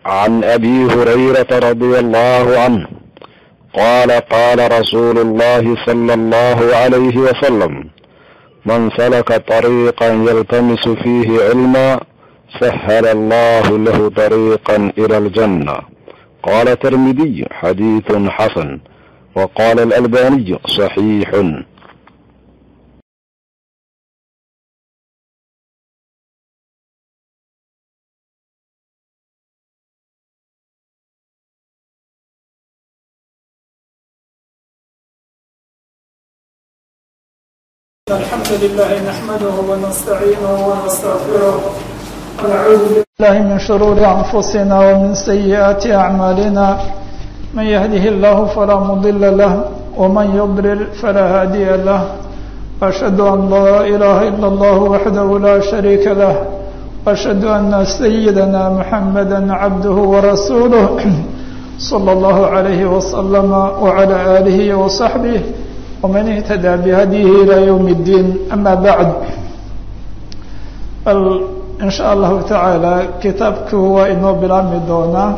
عن ابي هريره رضي الله عنه قال قال رسول الله صلى الله عليه وسلم من سلك طريقا يلتمس فيه علما سهل الله له طريقا الى الجنه قال الترمذي حديث حسن وقال الالباني صحيح الحمد لله نحمده ونستعينه ونستغفره ونعوذ بالله من شرور أنفسنا ومن سيئات أعمالنا من يهده الله فلا مضل له ومن يضلل فلا هادي له وأشهد أن لا إله إلا الله وحده لا شريك له وأشهد أن سيدنا محمدا عبده ورسوله صلى الله عليه وسلم وعلى آله وصحبه ومن اهتدى بهديه إلى يوم الدين أما بعد bal in sha allahu tacaala kitaabku waa inoo bilaabmi doonaa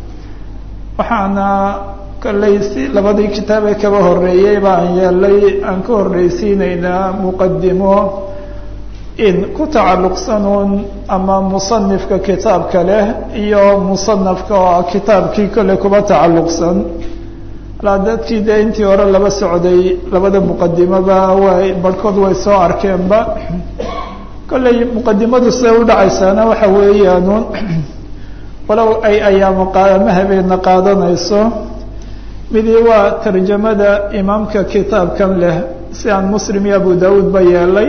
waxaana kolley si labadii kitaab ee kaba horeeyey baan yeelay aan ka horreysiinaynaa muqadimo in ku tacalluqsanuun ama musanifka kitaabka leh iyo musanafka oo ah kitaabkii kolley kuba tacalluqsan dadkii dee intii hore laba socday labada muqadimoba way barhkood way soo arkeenba kolley muqadimadu siday u dhacaysaana waxa weeyaanuun walow ay ayaamo qaama habeena qaadanayso midii waa tarjamada imaamka kitaabkan leh si aan muslim iyo abu daawuud ba yeelay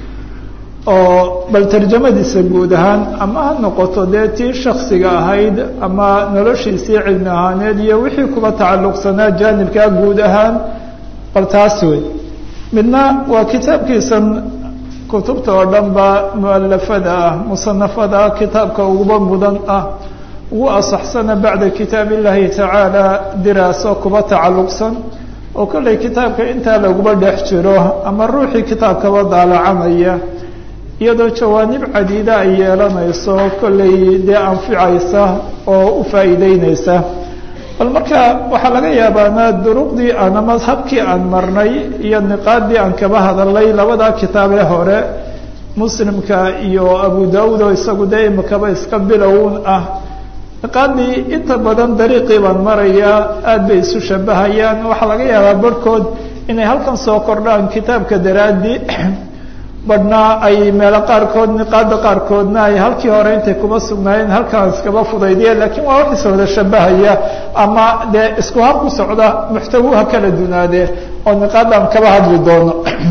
oo bal tarjamadiisa guud ahaan ama ha noqoto dee tii shaksiga ahayd ama noloshiisii cilmi ahaaneed iyo wixii kuba tacalluqsanaa jaanibkaa guud ahaan bal taas wey midna waa kitaabkiisan kutubta oo dhan ba mualafada ah musanafada ah kitaabka uguba mudan ah ugu asaxsana bacda kitaab illahi tacaala diraaso kuba tacalluqsan oo kolley kitaabka intaa laguba dhex jiro ama ruuxii kitaabkaba daalacanaya iyadoo jawaanib cadiida ay yeelanayso kolley dee anficaysa oo u faa'iideyneysa bal marka waxaa laga yaabaana duruqdii aan ama habkii aan marnay iyo niqaadii aan kaba hadalnay labadaa kitaabee hore muslimka iyo abu daawuud oo isagu dee imikaba iska bilown ah niqaadii inta badan dariiqii baan marayaa aada bay isu shabahayaan waxaa laga yaabaa barhkood inay halkan soo kordhaan kitaabka daraadii badhna ay meelo qaarkood niqaada qaarkoodna ay halkii hore intay kuma sugnaayeen halkaan iskaba fudaydiyeen lakiin waa wax is wada shabahaya ama dee isku hab ku socda muxtawuha kala dunaadee oo niqaadaan kaba hadli doono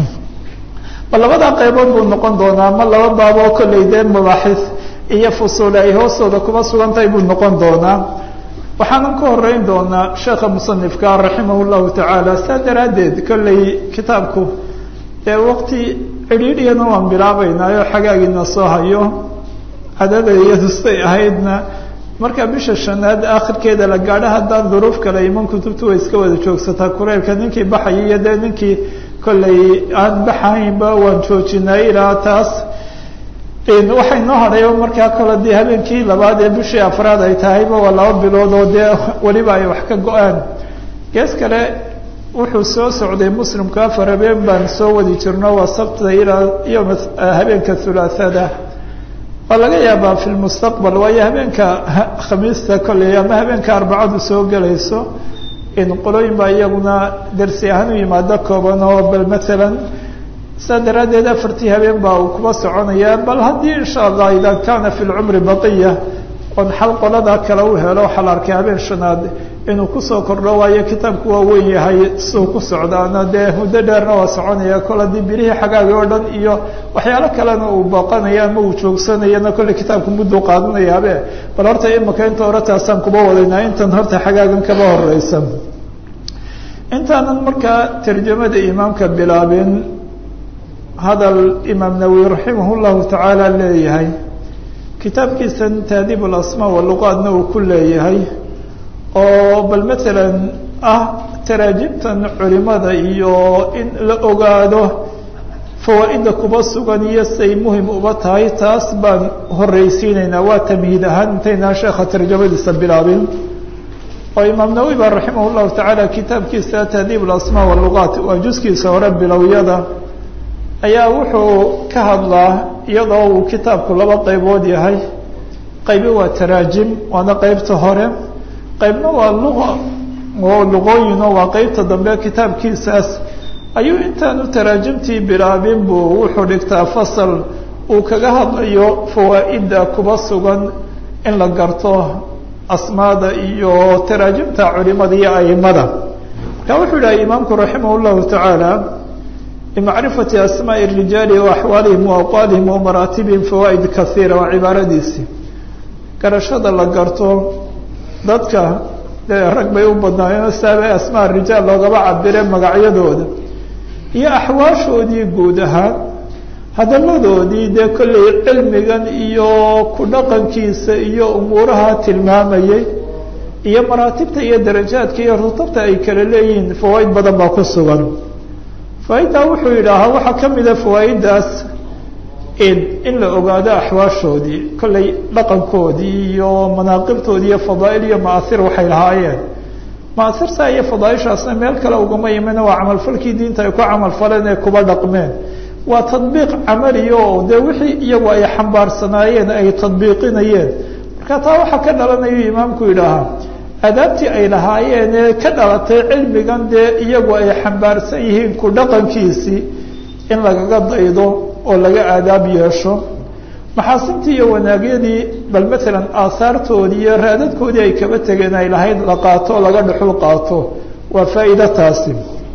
bal labadaa qaybood buu noqon doonaa ma laba baaboo kolley dee mubaaxis iyo fusuule ay hoostooda kuma sugan tahay buu noqon doonaa waxaanan ka horeyn doonaa sheekha musanifka raximah llahu tacaala saa daraaddeed kolley kitaabku dee waqti cidhiidhiyana waan bilaabaynaayo xagaagiina soo hayo cadada iyadustay ahaydna marka bisha shanaad akhirkeeda la gaadho haddaan duruuf kale iman kutubtu way iska wada joogsataa kureylka ninkii baxaya iyo dee ninkii kolley aan baxaynba waan joojinay ilaa taas waxay noo hadhay markaa kale dee habeenkii labaad ee bishii afraad ay tahayba waa laba bilood oo dee weliba ay wax ka go-aan gees kale wuxuu soo socday muslimku afar habeen baan soo wadi jirno waa sabtida ilaa yom habeenka hulaathada waa laga yaabaa fi lmustaqbal waayo habeenka khamiista kolley ama habeenka arbacadu soo gelayso in qolooyin baa iyaguna darsi ahaan u yimaado kooban oo bal maalan saa daraaddeed afartii habeen baa uu kuba soconaya bal haddii insha allah ida kana fi lcumri baqiya oon xal qolada kale u helo waxaa la arkay habeen shanaad inuu kusoo kordho waayo kitaabku waa weyn yahay siduu ku socdaana dee muddo dheerna waa soconaya kol haddii birihii xagaagi oo dhan iyo waxyaalo kalena uu booqanaya ama uu joogsanayana kolley kitaabku mudduu qaadanayabe bal horta imika inta hore taasaan kuba wadaynaa intan horta xagaagan kaba horeysa intaanan markaa tarjamada imaamka bilaabin hadal imaam nawowi raximah llahu tacaala leeyahay kitaabkiisan taadiib alasmaa waluqaadna uu ku leeyahay oo bal maalan ah taraajibtan culimada iyo in la ogaado fawaa-ida kuba sugan iyo say muhim uba tahay taas baan horreysiinaynaa waa tamhiid ahaan intaynaan sheekha tarjamadiisa bilaabin oo imaam nawowi baa raximah llahu tacaala kitaabkiisa tahdiib alasmaa walugaat waa juskiisa hore bilowyada ayaa wuxuu ka hadlaa iyadoo uu kitaabku laba qaybood yahay qaybi waa taraajim waana qeybta hore qaybna waa luqa oo luqooyino waa qeybta dambe kitaabkiisaas ayuu intaanu taraajimtii bilaabin buu wuxuu dhigtaa fasal uu kaga hadlayo fawaa'ida kuba sugan in la garto asmaada iyo taraajimta culimada iyo aimada marka wuxuu yidhaha imaamku raximah llahu tacaala limacrifati asmaai rijaali wa axwaalihim wa aqwaalihim wa maraatibihim fawaa'id kaiira waa cibaaradiisii garashada la garto dadka dee rag bay u badnaayeen saabay asmaa rijaal loogaba cabire magacyadooda iyo axwaashoodii guud ahaan hadaladoodii dee kollay cilmigan iyo ku dhaqankiisa iyo umuuraha tilmaamayay iyo maraatibta iyo darajaadka iyo rutabta ay kala leeyihiin fawaaid badan baa ku sugan fawaaiddaa wuxuu yidhaahaa waxaa ka mida fawaaiddaas in la ogaado axwaashoodii kollay dhaqankoodii iyo manaaqibtoodii iyo fadaa'il iyo ma'athir waxay lahaayeen ma'athirta iyo fadaaishaasna meel kale ugama imina waa camalfalkii diinta ay ku camalfaleen ee kuba dhaqmeen waa tadbiiq camaliya oo dee wixii iyagu ay xambaarsanaayeen ay tadbiiqinayeen marka taa waxaa ka dhalanayu imaamku yidhaahaa adaabtii ay lahaayeen ee ka dhalatay cilmigan dee iyagu ay xambaarsan yihiin ku dhaqankiisii in lagaga daydo oo laga aadaab yeesho maxaasintii iyo wanaagyadii bal maalan aahaartoodii iyo raadadkoodii ay kaba tegeen ay lahayd la qaato oo laga dhuxul qaato waa faa'iida taasi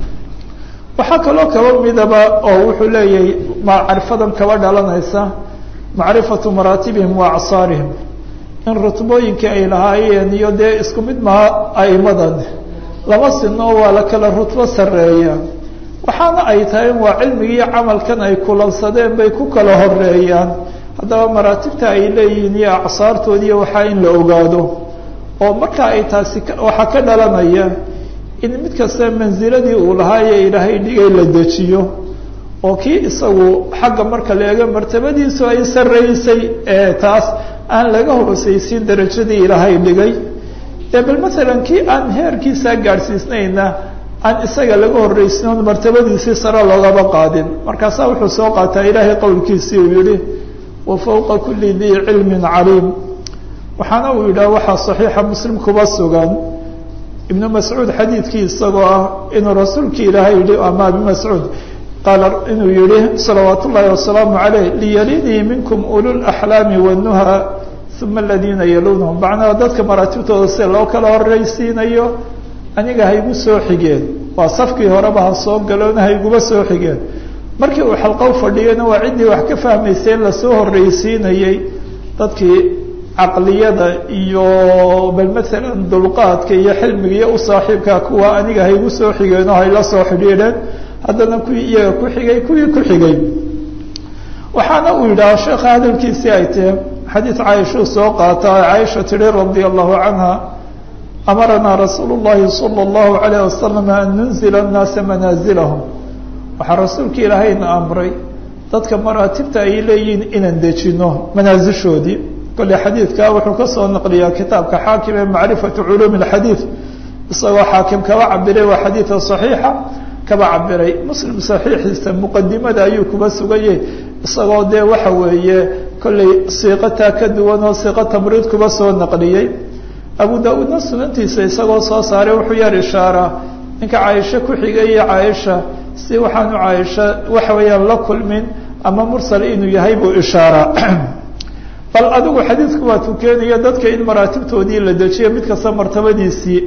waxaa kaloo kaba midaba oo wuxuu leeyahay macrifadan kaba dhalanaysa macrifatu maraatibihim wa acsaarihim in rutbooyinkii ay lahaayeen iyo dee isku mid maha aimadan lama sino waa la kala rutbo sarreeya waxaana ay tahay waa cilmigiiyo camalkan ay kulansadeen bay ku kala horeeyaan haddaba maraatibta ay leeyihiin iyo acsaartoodiiyo waxaa in la ogaado oo marka ay taasi waxaa ka dhalanaya in mid kasta mansiladii uu lahaaye ilaahay dhigay la dejiyo oo kii isagu xagga marka la eego martabadiisu ay sarreysay ee taas aan laga hooseysiin darajadii ilaahay dhigay dee bal maalan kii aan heerkiisaa gaadhsiisnayna aan isaga laga horreysin oon martabadiisii sare loogaba qaadin markaasaa wuxuu soo qaataa ilaahay qowlkiisii uu yihi wa fawqa kuli dii cilmin caliim waxaana uu yidhaha waxaa saxiixa muslim kuba sugan ibnu mascuud xadiidkii isagoo ah inuu rasuulki ilaahay yihi ama abi mascuud qaala inuu yihi salawaat ullaahi wasalaamu caleyh liyalinii minkum ululaxlaami wanuha uma aladiina yalunahum macnaha dadka maraatibtooda sida loo kala horreysiinayo aniga haygu soo xigeen waa safkii horeba ha soo galoona hayguba soo xigeen markii uu xalqow fadhiyana waa ciddii wax ka fahmaysay in lasoo horreysiinayey dadkii caqliyada iyo bal maalan dulqaadka iyo xilmiga iyo u saaxiibka kuwa aniga haygu soo xigeen oo hayla soo xidhiidheen haddana kuwii iyaga ku xigay kuwii ku xigay waxaana uu yidhaha sheekha hadalkiisii ay tahe xadiid caaishuu soo qaata caaisha tihi radia allahu canha amaranaa rasuulu llahi sala allahu alayh wasalam an nunzila annaasa manaazilahum waxaa rasuulka ilaahayna amray dadka maraatibta ay leeyihiin inaan dejino manaasishoodii kolley xadiidka wuxuu kasoo naqliyaa kitaabka xaakim ee macrifatu culuumi alxadiid isagoo xaakim kaba cabiray waa xadiida saxiixa kaba cabiray muslim saxiixiisa muqadimada ayuu kuba suganyay isagoo dee waxa weeye kolley siiqataa ka duwan oo siiqo tamriid kuba soo naqliyey abu da-uudna sunantiisa isagoo soo saaray wuxuu yar ishaaraa ninka caaisho ku xigay iyo caaisha si waxaanu caaisha waxa weeyaan la kulmin ama mursal inuu yahay buu ishaaraa bal adigu xadiidku waa tukeenaya dadka in maraatibtoodii la dejiyo mid kasta martabadiisii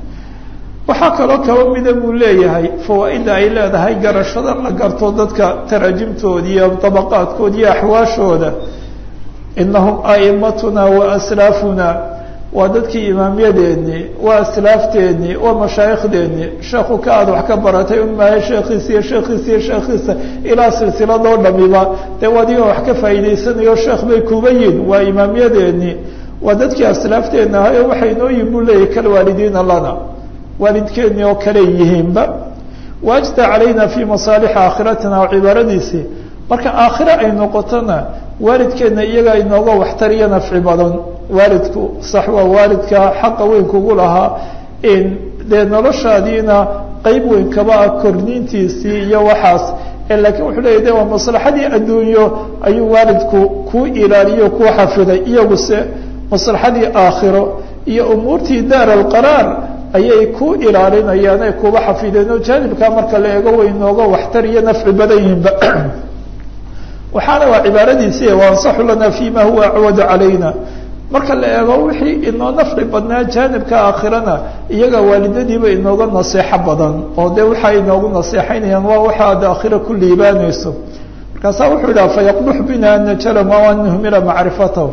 waxaa kaloo kaba mida buu leeyahay fawaa-idda ay leedahay garashada la garto dadka taraajimtooda iyo dabaqaadkooda iyo axwaashooda inahum aimatuna wa aslaafuna waa dadkii imaamyadeennii waa aslaafteenii waa mashaaikhdeenii sheekhu ka aad wax ka baratay un maayo sheekhiisa iyo sheekhiisa iyo sheekhiisa ilaa silsiladoo dhamiba dee wadiga wax ka faa'iidaysanayo sheekh bay kuba yihin waa imaamyadeennii waa dadkii aslaafteenna ahayo waxay noo yihin buu leeyahy kal waalidiina lana waalidkeennii oo kale yihiinba waajda calayna fii masaalixi aakhiratina oo cibaaradiisii marka aakhire ay noqotona waalidkeedna iyagaa inooga waxtar iyo nafci badan waalidku sax waa waalidka xaqa weyn kugu lahaa dee noloshaadiina qeyb weyn kaba ah korniintiisii iyo waxaas laakiin wuxuu leya de waa maslaxadii adduunyo ayuu waalidku kuu ilaaliyo kuu xafiday iyaguse maslaxadii aakhiro iyo umuurtii daar alqaraar ayay ku ilaalinayaan ay kuba xafideen oo jaanibkaa marka la eego way inooga waxtar iyo nafci badan yihinba waxaana waa cibaaradiisi waansaxu lana fima huwa acwadu calayna marka la eego wixii inoo nafci badnaa jaanibka aakhirana iyaga waalidadiiba inooga naseexo badan oo de waxaa inoogu naseexaynayaan waa waxa ad aakhira ku liibaanayso markaasaa wuxuu idhaha fayaqbux bina an najalm aw an nuhmila macrifatahu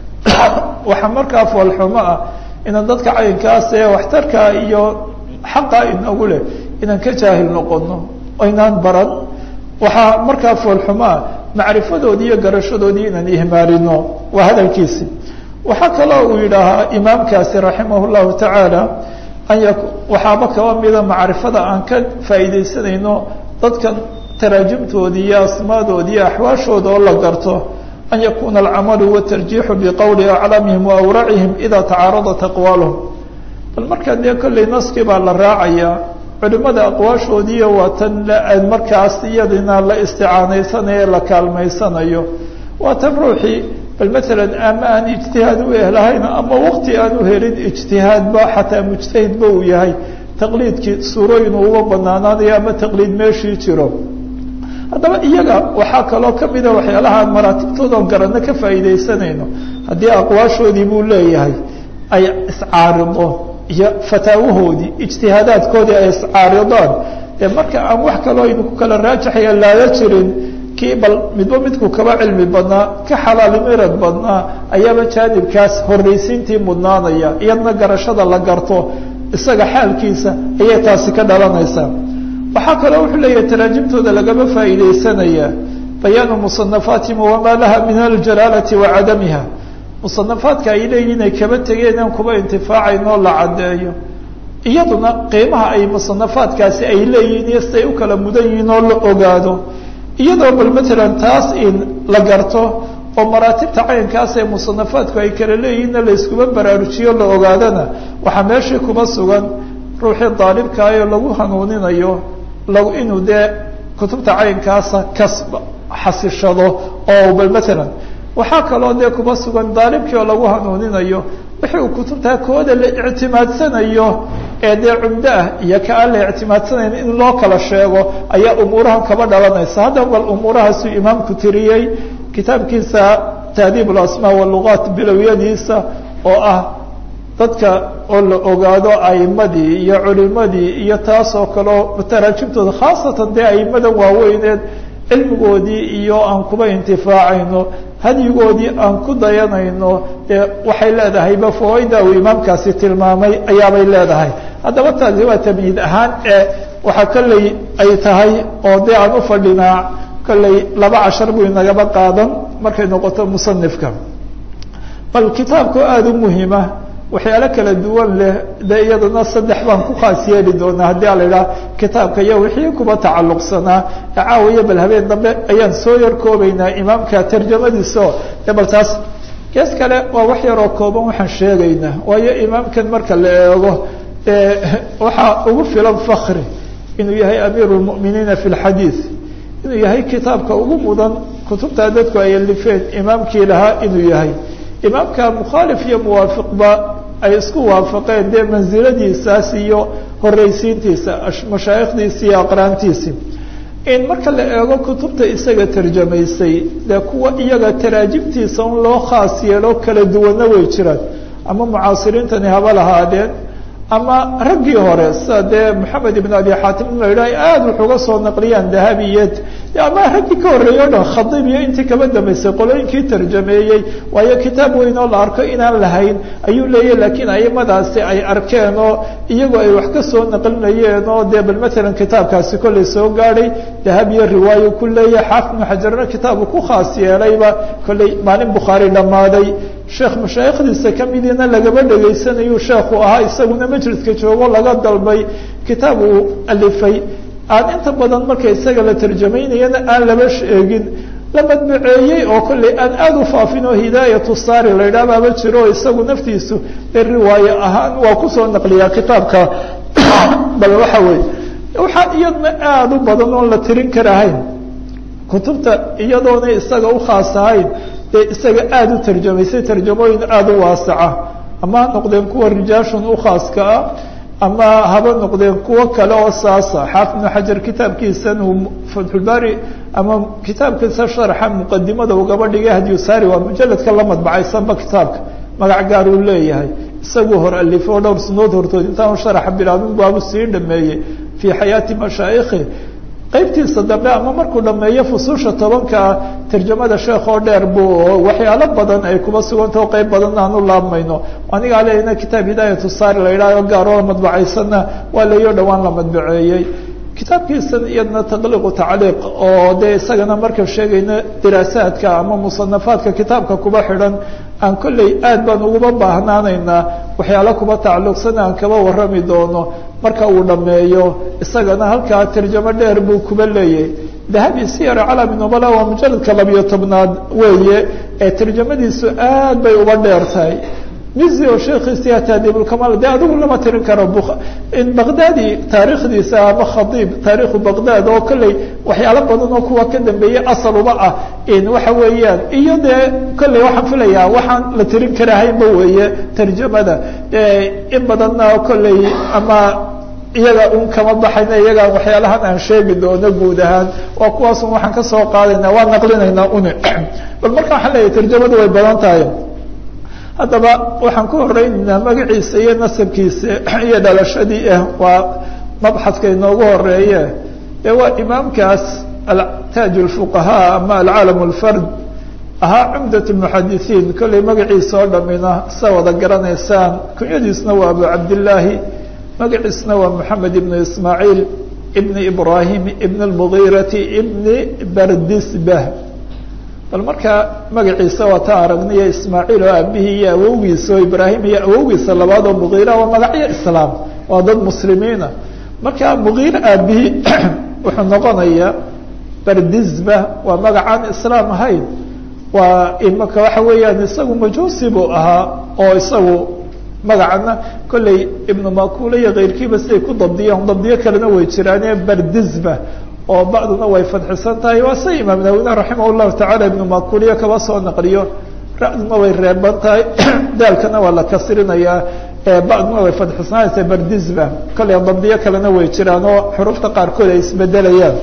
waxaa markaa foolxumo ah inaan dadka caynkaas ee waxtarka iyo xaqa inoogu leh inaan ka jaahil noqono inaan baran waxaa markaa foolxumo ah macrifadoodii iyo garashadoodii inaan ihmaalino waa hadalkiisi waxaa kaloo uu yidhaahaa imaamkaasi raximah llahu tacaala an y waxaaba kaba mida macrifada aan ka faa'iidaysanayno dadkan taraajimtoodii iyo asmaadoodii iyo axwaashooda oo la garto an yakuna alcamalu watarjiixu biqowli aclamihim waawracihim ida tacaaradat aqwaaluhum bal markaa dee kolley naskii baa la raacayaa culimada aqwaashoodiiyo waa tan markaas iyadina la isticaanaysanayo la kaalmaysanayo waa tan ruuxii bal maalan ama aan ijtihaad u ehlahayn ama wakti aan u helin ijtihaadba xataa mujtahidba uu yahay taqliidkii suurooyin uba banaanaanayo ama taqliid meeshii jiro haddaba iyaga waxaa kaloo kamida waxyaalaha maraatibtooda garanno ka faa'iidaysanayno haddii aqwaashoodii buu leeyahay ay iscaarido iyo fataawahoodii ijtihaadaadkoodii ay iscaaridaan dee marka aan wax kaloo aynu ku kala raajaxaya laala jirin kii bal midba midku kaba cilmi badnaa ka xalaalimirad badnaa ayaaba jaanibkaas horraysiintii mudnaanaya iyadna garashada la garto isaga xaalkiisa ayay taasi ka dhalanaysaa waxaa kaloo wuxuu leeyahay taraajimtooda lagama faa'iidaysanaya bayaanu musanafaatihim wamaa laha min aljalaalati wa cadamiha musanafaadka ay leeyihin inay kaba tegeen aan kuba intifaacayn oo la caddeeyo iyaduna qiimaha ay musanafaadkaasi ay leeyihiin iyo siday u kala mudan yihiin oo la ogaado iyadoo bal matalan taas in la garto oo maraatibta caynkaas ee musanafaadku ay kala leeyihiinna la iskuba baraarujiyo la ogaadana waxaa meeshii kuba sugan ruuxii daalibkaayoo lagu hanuuninayo lag inuu dee kutubta caynkaasa kas xasishado oo bal matalan waxaa kaloo dee kuba sugan daalibkii oo lagu hanuuninayo wixii uu kutubtaa kooda la ictimaadsanayo ee dee cumdo ah iyo ka aan la ictimaadsanayn in loo kala sheego ayaa umuurahan kaba dhalanaysa haddaba bal umuurahaasuu imaamku tiriyey kitaabkiisa tahdiib alasmaa walugaat bilowyadiisa oo ah dadka oo la ogaado aimadii iyo culimadii iyo taas oo kaleo taraajibtooda khaasatan dee aimadan waaweyneed cilmigoodii iyo aan kuba intifaacayno hadyigoodii aan ku dayanayno dee waxay leedahayba fawaaida uu imaamkaasi tilmaamay ayaabay leedahay haddaba taasi waa tamyiid ahaan ee waxaa kolley ay tahay oo dee aan ufadhinaa kolley laba cashar buu inagaba qaadan markay noqoto musanifka bal kitaabku aada u muhiima waxyaalo kala duwan leh de iyadana saddex baan ku khaas yeeli doonaa haddii ala idhaha kitaabka iyo wixii kuba tacalluqsanaa caawiya bal habeen dambe ayaan soo yar koobaynaa imaamka tarjamadiisao de bal taas gees kale waa wax yaroo kooban waxaan sheegaynaa waayo imaamkan marka la eego waxaa ugu filan fakri inuu yahay amiiru lmu'miniina fi lxadiid inuu yahay kitaabka ugu mudan kutubtaa dadku ay alifeen imaamkii lahaa inuu yahay imaamka mukhaalif iyo muwaafiqba ay isku waafaqeen dee mansiladiisaas iyo horeysiintiisa mashaayikhdiisi iyo aqraantiisi in marka la eego kutubta isaga tarjamaysay dee kuwa iyaga taraajibtiisa un loo khaas yeelo kala duwanna way jiraan ama mucaasiriintani haba lahaadeen ama raggii hore sida dee moxamed ibn abi xaatim in la yidhaha aada wuxuga soo naqliyaan dahabiyed ama raggii ka horreeyey o dhan khadiib iyo intii kaba dambeysay qolooyinkii tarjameeyey waayo kitaab weyn oo la arko inaan lahayn ayuu leeyahy laakiin aimadaasi ay arkeen oo iyagoo ay wax ka soo naqlinayeen oo dee bal matalan kitaabkaasi kollay soo gaadhay dahabiyo riwaayo ku leeyahay xaafid ibnu xajarna kitaabu ku khaas yeelayba kollay maalin bukhaari dhammaaday sheekh mashaayikhdiisa kamidiina lagaba dhegaysanayu sheekhu ahaa isaguna majliska joogo laga dalbay kitaab uu alifay aan inta badan marka isaga la tarjamaynayana aan laba sheegin la madbaceeyey oo kolley aan aada u faafin oo hidaayatu saari la yidhaha baaba jiro oo isagu naftiisu ee riwaaye ahaan waa kusoo naqliyaa kitaabka bal waxa weeye waxaa iyadna aada u badan oon la tirin karahayn kutubta iyadoona isaga u khaas ahayn dee isaga aada u tarjamaysay tarjamooyin aada u waasaca ama ha noqdeen kuwa rijaashun u khaaska ah ama haba noqdeen kuwo kale oo saasa xaafid ibnu xajar kitaabkiisan uu fatxulbaari ama kitaabkiisa sharxa muqadimada uu gaba dhigay hadyusaari waa mujaladka la madbacaysanba kitaabka magac gaar uu leeyahay isaguu hor alifo o dhowr sunood hortood intaanu sharaxa bilaabin baabu sii dhameeyey fii xayaati mashaayikhi qaybtiisa dambe ama markuu dhameeyo fusuusha tobankaa tarjamada sheekh oo dheer buu waxyaalo badan ay kuba suganta o qayb badan aan u laabmayno anigaa leena kitaab hidaayatu saari la yidhahyo gaaroo madbacaysanna waa layo dhowaan la madbaceeyey kitaabkiisan iyadna taqliiqu tacliiq oo dee isagana marka sheegayna diraasaadka ama musanafaadka kitaabka kuba xidhan aan kolley aad baan uguba baahnaanaynaa waxyaalo kuba tacalluqsan aan kaba warrami doono marka uu dhameeyo isagana halkaa tarjamo dheer buu kuba leeyahay dahabi siyar calami nubala waa mujaladka labiyo tobnaad weeye ee tarjamadiisu aad bay uba dheer tahay mizi oo sheekiisi taadibulkamal de adigu lama tirin karo in baqdaadi taarikhdiisa ama khadiib taarikhu baqdaad oo kolley waxyaalo badan oo kuwa ka dambeeyey asaluba ah in waxa weeyaan iyo dee kolley waxaan filayaa waxaan la tirin karahaynba weeye tarjamada in badanna kolley ama iyaga un kama baxayna iyagaan waxyaalahan aan sheegi doono guud ahaan waa kuwaasun waxaan kasoo qaadayna waa naqlinaynaa uni bal marka waxaan leeyahay tarjamadu way badan tahay haddaba waxaan ku horeynaynaa magaciisa iyo nasabkiisa iyo dhalashadii ah waa mabxadka inoogu horeeye ee waa imaamkaas taaj lfuqahaa ama alcaalam lfard ahaa cumdat muxadisiin kolley magaciisa oo dhamina sa wada garanaysaan kunyadiisna waa abu cabdillaahi magaciisna waa moxamed ibnu ismaaciil ibni ibrahim ibn lmugiirati ibni bardisbah bal marka magaciisa waa ta aragniyo ismaaciil oo aabihii iyo awowgiisa oo ibraahim iyo awowgiisa labaad oo mugiira waa magacyo islaam waa dad muslimiina marka mugiir aabihii wuxuu noqonayaa bardisba waa magacaan islaam ahayn waa imaka waxa weeyaan isagu majuusi buu ahaa oo isagu magacana kolley ibnu makule iyo keyrkiiba siday ku dabdiyaan dabdiyo kalena way jiraane bardisba oo bacduna way fadxisan tahay waa se imaam nawine raximah llahu tacala ibnu makuliya kaba soo naqliyo ra-duna way reeban tahay daalkana waa la kasrinayaa bacduna way fadxisanaysa bardisba kolley dabdiyo kalena way jiraan oo xurufta qaarkood ay isbedelayaan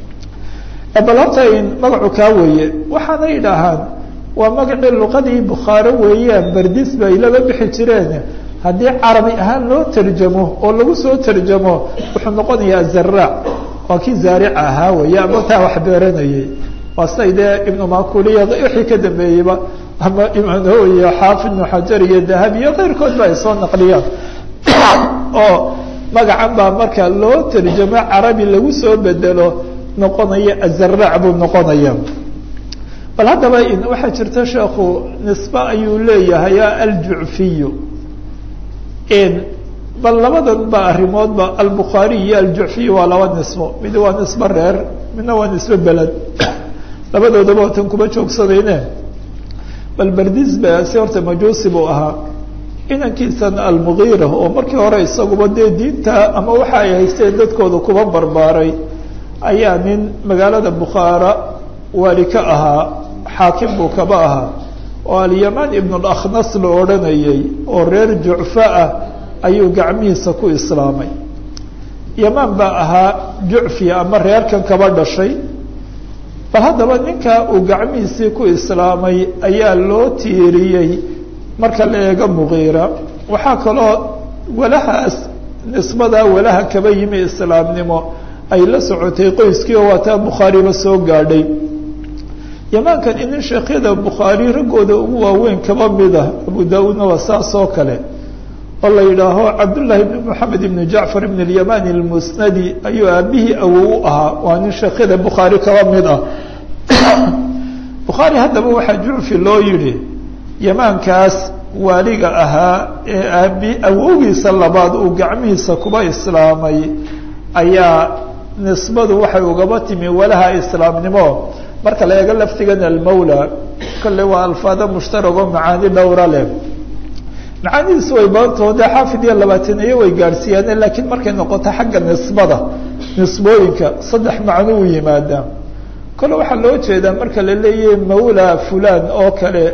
bal horta magacu kaa weeye waxaana yidhaahaan waa magacii luqadii bukhaare weeyaan bardisba ay laba bixi jireen haddii carabi ahaan loo tarjamo oo lagu soo tarjamo wuxuu noqonayaa zaraac waa kii zaaric ahaa weeye ama taa wax beeranayay waa siday dee ibnu makuliya wixii ka dambeeyeyba ama imano iyo xaafid ibnu xajar iyo dahabi iyo keyrkood ba ay soo naqliyaan oo magacan baa marka loo tarjamo carabi lagu soo bedelo noqonaya azaraac buu noqonaya bal haddaba waxaa jirta sheekhu nisbe ayuu leeyahay aljucfiyu bal labadan ba arimoodba albukhaariy iyo aljucfiy waa laba nisbo mid waa nisbe reer midna waa nisbe beled labadoodaba watan kuma joogsadayne bal berdisba si horta majuusi buu ahaa inankiisan almugiira oo markii hore isaguba dee diinta ama waxa ay haysteen dadkooda kuba barbaaray ayaa nin magaalada bukhaara waali ka ahaa xaakim buu kaba ahaa oo alyamaan ibn lakhnas la odhanayay oo reer jucfa ah ayuu gacmihiisa ku islaamay yamaan baa ahaa jucfi ama reerkan kaba dhashay bal haddaba ninka uu gacmihiisii ku islaamay ayaa loo tiiriyey marka la eego mugiira waxaa kaloo walahaas nisbadaa walaha kaba yimi islaamnimo ay la socotay qoyskii oo waa taa bukhaariba soo gaadhay yamaankan inin sheekhyada bukhaari raggooda ugu waaweyn kaba mida abu da-uudna waa saas oo kale oo la yidhaaho cabdullaahi ibn moxamed ibn jacfar ibn اlyamani almusnadi ayuu aabihii awow u ahaa waa nin sheekhyada bukhaari kaba mid ah bukhaari haddaba waxaa jucfi loo yihi yamaankaas waaliga ahaa ee aabi awowgiisa labaad uu gacmihiisa kuba islaamay ayaa nisbadu waxay ugaba timi walaha islaamnimo marka la eego laftigan almawla kolle waa alfaado mushtarag oo macaani dhowra leh macaanidiisu way badantao dee xaafid iyo labaataniyo way gaadhsiiyaan laakiin markay noqoto xagga nisbada nisbooyinka saddex macno u yimaadaa kole waxaa loo jeedaa marka la leeyahay mawla fulan oo kale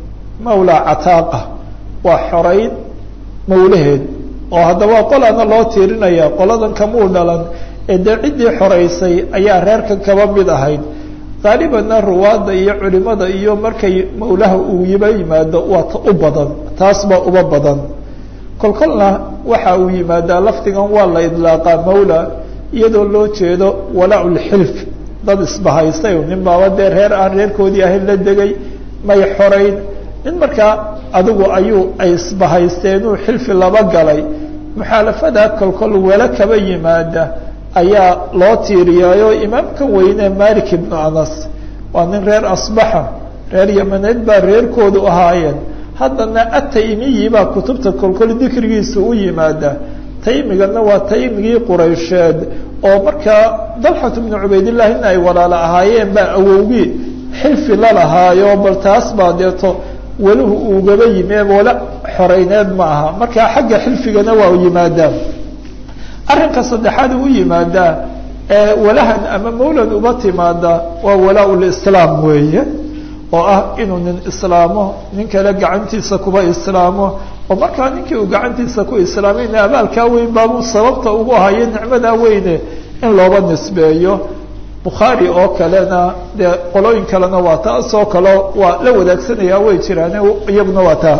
mawla cataaqa waa xorayn mawlaheed oo haddaba qolana loo tiirinaya qoladan kamuu dhalan ee dee ciddii xoraysay ayaa reerkan kaba mid ahayd qaalibanna ruwaadda iyo culimada iyo markay mawlaha uu yiba yimaado waa ta u badan taas baa uba badan kolkolna waxa uu yimaadaa lafdigan waa la idlaaqaa mawla iyadoo loo jeedo walaaculxilf dad isbahaystay nin baaba dee reer aan reerkoodii ahayn la degay may xorayn nin markaa adigu ayuu ay isbahaysteenuu xilfi laba galay muxaalafadaa kolkol wala kaba yimaada ayaa loo tiiriyaayo imaamka weyne malik ibnu anas waa nin reer asbaxa reer yamaneed baa reerkoodu ahaayeen haddana ataymiyi baa kutubta kolkol dikrigiisa u yimaada taymigana waa taymigii quraysheed oo markaa dalxat bnu cubaydillaahi in ay walaalo ahaayeen baa awowgii xilfi la lahaayo bal taas baa deeto weluhu ugaba yimi wala xoreyneed ma aha markaa xagga xilfigana waa yimaadaa arrinka saddexaad u yimaadaa ee walahan ama mawlad uba timaada waa walaa lislaam weeye oo ah inuu nin islaamo nin kale gacantiisa kuba islaamo oo markaa ninkii uu gacantiisa ku islaamayna abaalkaa weyn baabuu sababta ugu hayo nicmadaa weyne in looba nisbeeyo bukhaari oo kalena dee qolooyin kalena waa taasoo kale waa la wadaagsanaya way jiraan iyaguna waa taa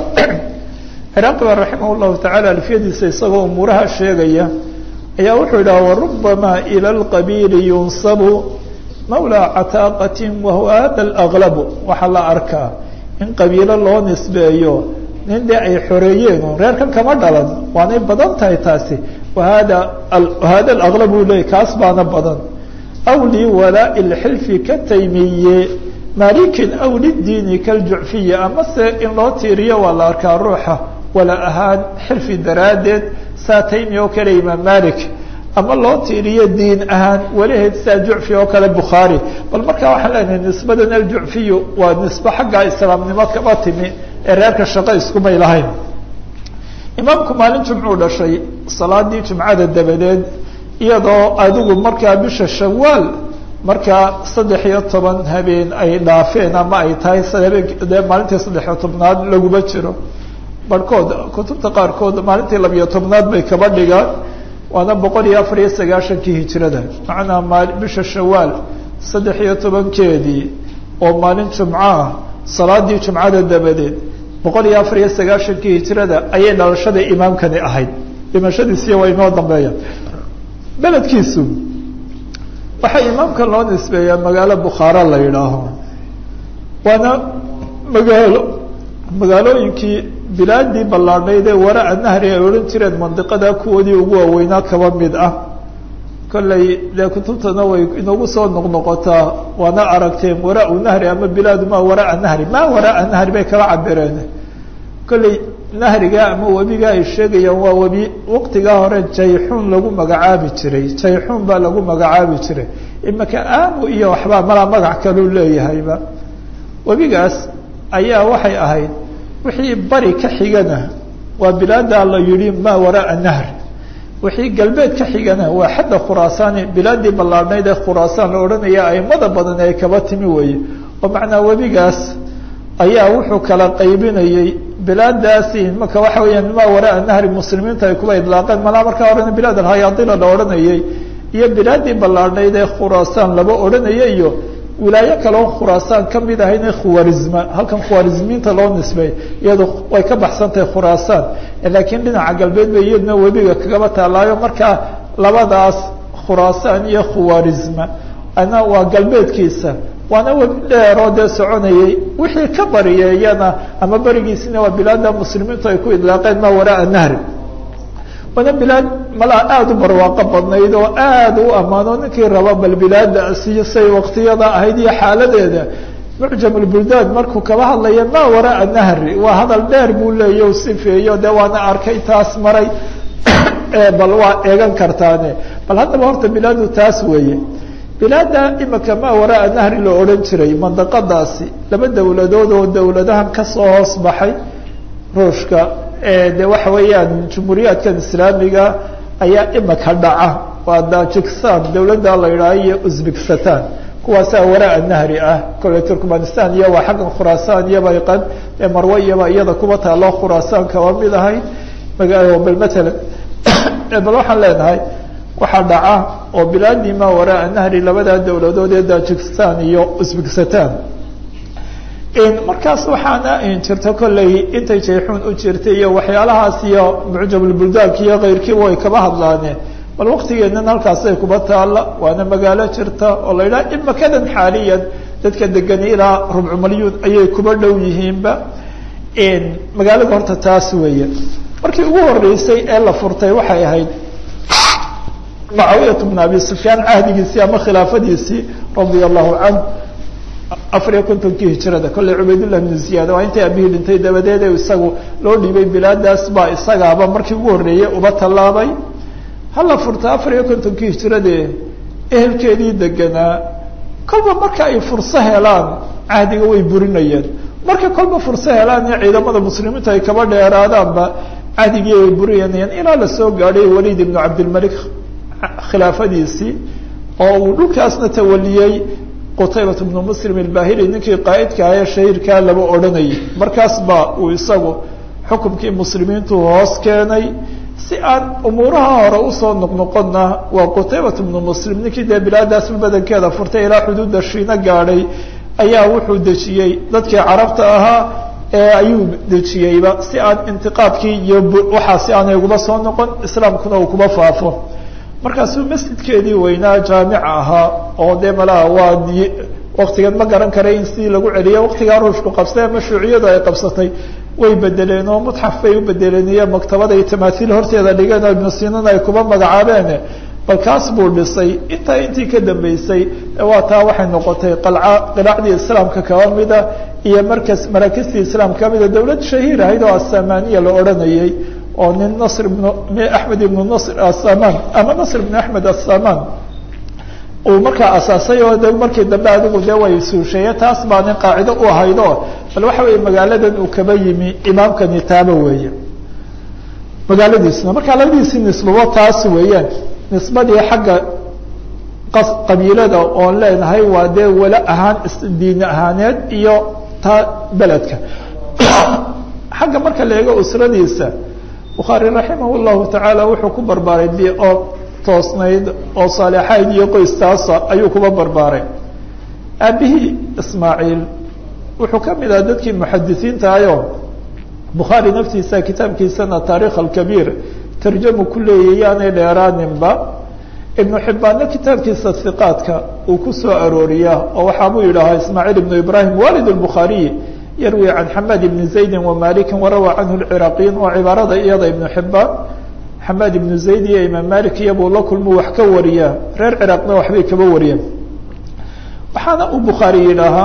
ciraaqi baa raximah llahu tacala alfiyadiisa isagoo umuuraha sheegaya ayaa wuxuu yidhaha warubama ila alqabiili yunsabu mawla cataaqati wahuwa hada alaglabu waxaa la arkaa in qabiilo loo nisbeeyo nin dee ay xoreeyeen reerkan kama dhalan waanay badan tahay taasi wahada hada alaglabu u leeyay kaas baana badan aw liwalaaءi اlxilfi ka taymiye malikin aw lidiini kaljucfiye ama se in loo tiiriyo waa la arkaa ruuxa wala ahaan xilfi daraaddeed saa taymi oo kale imaam malik ama loo tiiriyo diin ahaan walaheed saa jucfi oo kale bukhaari bal markaa waxaan leenahay nisbadan aljucfiyu waa nisbe xagga islaamnimo kaba timi ee reerka shaqo iskumay lahayn imaamku maalin jumcuu dhashay salaadii jumcada dabadeed iyadoo adigu markaa bisha shawaal markaa saddex iyo toban habeen ay dhaafeen ama ay tahay habeen dee maalintii saddexiyo tobnaad laguma jiro barhkood kutubta qaarkood maalintii labiyo tobnaad bay kaba dhigaan waana boqol iyo afar iyo sagaashankii hijirada macnaa maal bisha shawaal saddex iyo tobankeedii oo maalin jumco ah salaadii jumcada dabadeed boqol iyo afar iyo sagaashankii hijirada ayay dhalashada imaamkani ahayd dhimashadiisiya waa inoo dambeeya beledkiisu waxaa imaamkan loo nisbeeyaa magaalo bukhaara la yidhaaho waana magaalo magaalooyinkii bilaadii ballaadhnayd ee waraa nahri ay odhan jireen mandiqada kuwoodii ugu waaweynaa kaba mid ah kollay dee kutubtana way inagu soo noqnoqotaa waana aragteen waraa nahri ama bilaadu ma waraa nahri ma waraa nahri bay kala cabireen kollay nahriga ama webiga ay sheegayaan waa webi waqtigaa hore jayxuun lagu magacaabi jiray jayxuun baa lagu magacaabi jiray imaka aamu iyo waxbaa malaa magac kaluu leeyahayba webigaas ayaa waxay ahayd wixii bari ka xigana waa bilaadaa la yihi ma waraa nahr wixii galbeed ka xigana waa xadda khuraasaani bilaadii ballaadhnayd ee khuraasaan la odhanaya aimada badan ay kaba timi weeye oo macnaa webigaas ayaa wuxuu kala qaybinayey bilaadaasi marka waxa weeyaan ma waraa nahri muslimiinta ay kuba idlaaqeen malaa markaa horena bilaad alhayaadila la odhanayay iyo bilaadii ballaadhnayd ee khuraasaan laba odhanaya iyo wilaayo kaleo khuraasaan kamid ahayne khuwarizma halkan khuwarizmiinta loo nisbay iyado way ka baxsan tahay khuraasaan laakiin dhinaca galbeed bay iyaduna webiga kagaba taalaayo markaa labadaas khuraasaan iyo khuwarizma ana waa galbeedkiisa waana webi dheeroo dee soconayay wixii ka bariyeeyana ama berigiisina waa bilaada muslimiintu ay ku idlaaqeen ma waraa nahri waana bilaad malaa aada u barwaaqo badnayd oo aada u ammaano ninkii raba bal bilaadaasiyo say waktiyada ahayd iyo xaaladeeda mucjam lbuldaan markuu kaba hadlaya ma waraa nahri waa hadal dheer buu leeya u sifeeyo dee waana arkay taas maray bal waa eegan kartaane bal haddaba horta bilaadu taas weeye bilaada imika maa waraa nahri la odhan jiray mandaqadaasi laba dowladood oo dowladahan kasoo hoos baxay ruushka de waxa weeyaan jumhuuriyaadkan islaamiga ayaa imika dhaca waa tajikistan dowladda la yidhaaho iyo uzbekistan kuwaasaa waraa nahri ah kole turkmanistan iyo waa xaggan khuraasaan iyo bayqan ee marwe iyoba iyada kuba taalo khuraasaan kaba mid ahay bal matalan bal waxaan leenahay waxaa dhaca oo bilaadii maa waraa nahri labadaa dowladood ee tajikistan iyo uzbekistan markaas waxaana jirta kolley intay jayxuun u jirtay iyo waxyaalahaas iyo mucjabulbuldaanka iyo keyrkiiba way kaba hadlaane bal waktigeenan halkaasay kuba taalla waana magaalo jirta oo la yidhaha imakadan xaaliyan dadka degani ilaa rubcu malyuun ayay kuba dhow yihiinba magaalada horta taas weeye markii ugu horeysay ee la furtay waxay ahayd mucaawiyat bn abi sufyaan cahdigiisii ama khilaafadiisii radia allahu canh afar iyo kontonkii hijrada kolley cubaydullah bnu ziyaad waa intay abihii dhintay dabadeed isagu loo dhiibay bilaadaas baa isagaaba markii ugu horreeyey uba tallaabay hala furta afar iyo kontonkii hijradee ehelkeedii deganaa kolba marka ay furso helaan cahdiga way burinayeen marka kolba furso helaan iyo ciidamada muslimiintu ay kaba dheeraadaanba cahdigii ay burinayeen ilaa lasoo gaadhay waliid ibnu cabdilmalik khilaafadiisii oo uu dhulkaasna tawaliyey qutaybat bnu muslim ilbahili ninkii qaa'idka ah ee shahiirkaa laba odhanayay markaas baa uu isagu xukumkii muslimiintu hoos keenay si aan umuuraha hore usoo noqnoqonna waa qutaybat bnu muslim ninkii dee bilaadaasba badankeeda furtay ilaa xuduudda shiino gaadhay ayaa wuxuu dejiyey dadkii carabta ahaa ee ayuu dejiyeyba si aan intiqaadkii iyo waxaa si aanay uguba soo noqon islaamkuna uu kuba faafo markaasuu masjidkeedii weynaa jaamica ahaa oo dee malaha waa waktigan ma garan karay in sidii lagu celiya waktigaa ruushku qabsatay ama shuuciyadu ay qabsatay way bedeleen oo mutxaf bay u bedeleen iyo maktabada iyo tamaaiil horteeda dhigeen oo ibnu sinana ay kuba magacaabeen bal kaas buu dhisay intaa intii ka dambeysay waa taa waxay noqotay qalca qiraacdii islaamka kaba mida iyo markas maraakistii islaamka kamida dowlad shahiir ahayd oo asamaniya la odhanayay oo nin nasr ibn axmed ibnu nasr asaman ama nasr ibnu axmed asaman uu markaa asaasay oo de markii dambe adigu de way suusheeye taas baa nin qaacido u ahaydo bal waxa weeye magaaladan uu kaba yimi imaamkani taaba weeye magaaladiisna markaa labadiisii nisbabo taas weeyaan nisbadii xagga qabiilada oon leenahay waa dee wala ahaan diini ahaaneed iyo ta beledka xagga marka la eego usradiisa bukhaari raximah llahu tacaala wuxuu ku barbaaray bi oo toosnayd oo saalixayd iyo qoystaasa ayuu kuba barbaaray aabihii ismaaciil wuxuu ka mid aha dadkii muxadisiinta ayo bukhaari naftiisa kitaabkiisana taarikh alkabiir tarjamu ku leeyay yaanay dheeraaninba ibnu xibbaanna kitaabkiisa hiqaadka uu ku soo arooriyaa oo waxaabuu yidhaahaa ismaaciil ibnu ibrahim walid lbukhaariyi yarwi can xamaad ibni zaydi wamalikin warawa canhu lciraaqiyin waa cibaarada iyada ibnu xibaan xamaad ibnu zayd iyo imaam malik iyabuu la kulmu wax ka wariyaa reer ciraaqna waxbay kaba wariyeen waxaana uu bukhaari yidhaahaa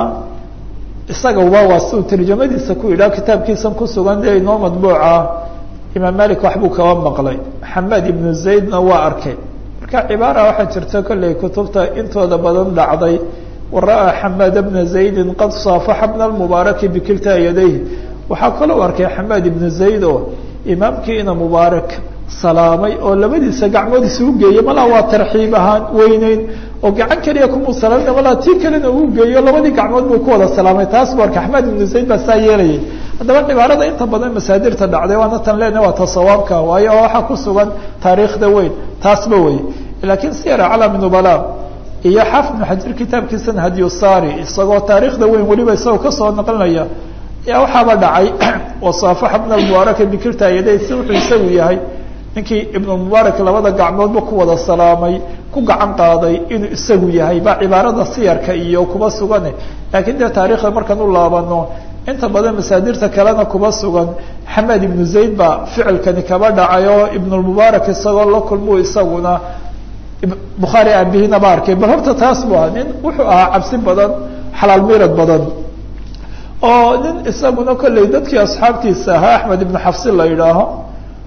isagaba waa siuu tarjamadiisa ku yidhaha kitaabkiisan ku sugan dee inoo madbuuca imaam malik waxbuu kaba maqlay xamaad ibnu zaydna waa arkay marka cibaara waxaa jirta kolley kutubta intooda badan dhacday wara-a xamaad bna zaydin qad saafaxa bna lmubaaraki bikiltaa yadayhi waxaa kaloo arkay xamaad ibnu zayd oo imaamkii ina mubaarak salaamay oo labadiisa gacmood isugu geeyey malaa waa tarxiib ahaan weyneyn oo gacan keliya kumuu salaamina malaa tii kalena uu geeyo labadii gacmood buu ku wada salaamay taas bu arkay axmed ibnu zayd baa saa yeelayay haddaba cibaarada inta badan masaadirta dhacday waana tan lena waa tasawaabka waayo oo waxaa ku sugan taariikhda weyn taasba wey laakiin siyar calami nubala iyo xaafid ibnu xajar kitaabkiisana hadyusari isagoo taariikhda weyn weliba isagoo kasoo naqlinaya yaa waxaaba dhacay wasaafaxa bna mubaaraka bikirta yaday si wuxuu isagu yahay ninkii ibnu mubaarak labada gacmoodba ku wada salaamay ku gacan qaaday inuu isagu yahay baa cibaarada siyarka iyo kuba sugane laakiin dee taarikhda markaan u laabano inta badan masaadirta kalena kuba sugan xamed ibnu zayd baa ficilkani kaba dhacay oo ibnulmubaarak isagoo la kulmuu isaguna bukhaari aabihiina ba arkay bal horta taas bu aha nin wuxuu ahaa cabsi badan xalaal miirad badan oo nin isaguna kolley dadkii asxaabtiisa ahaa axmed ibnu xafsi la yidhaaho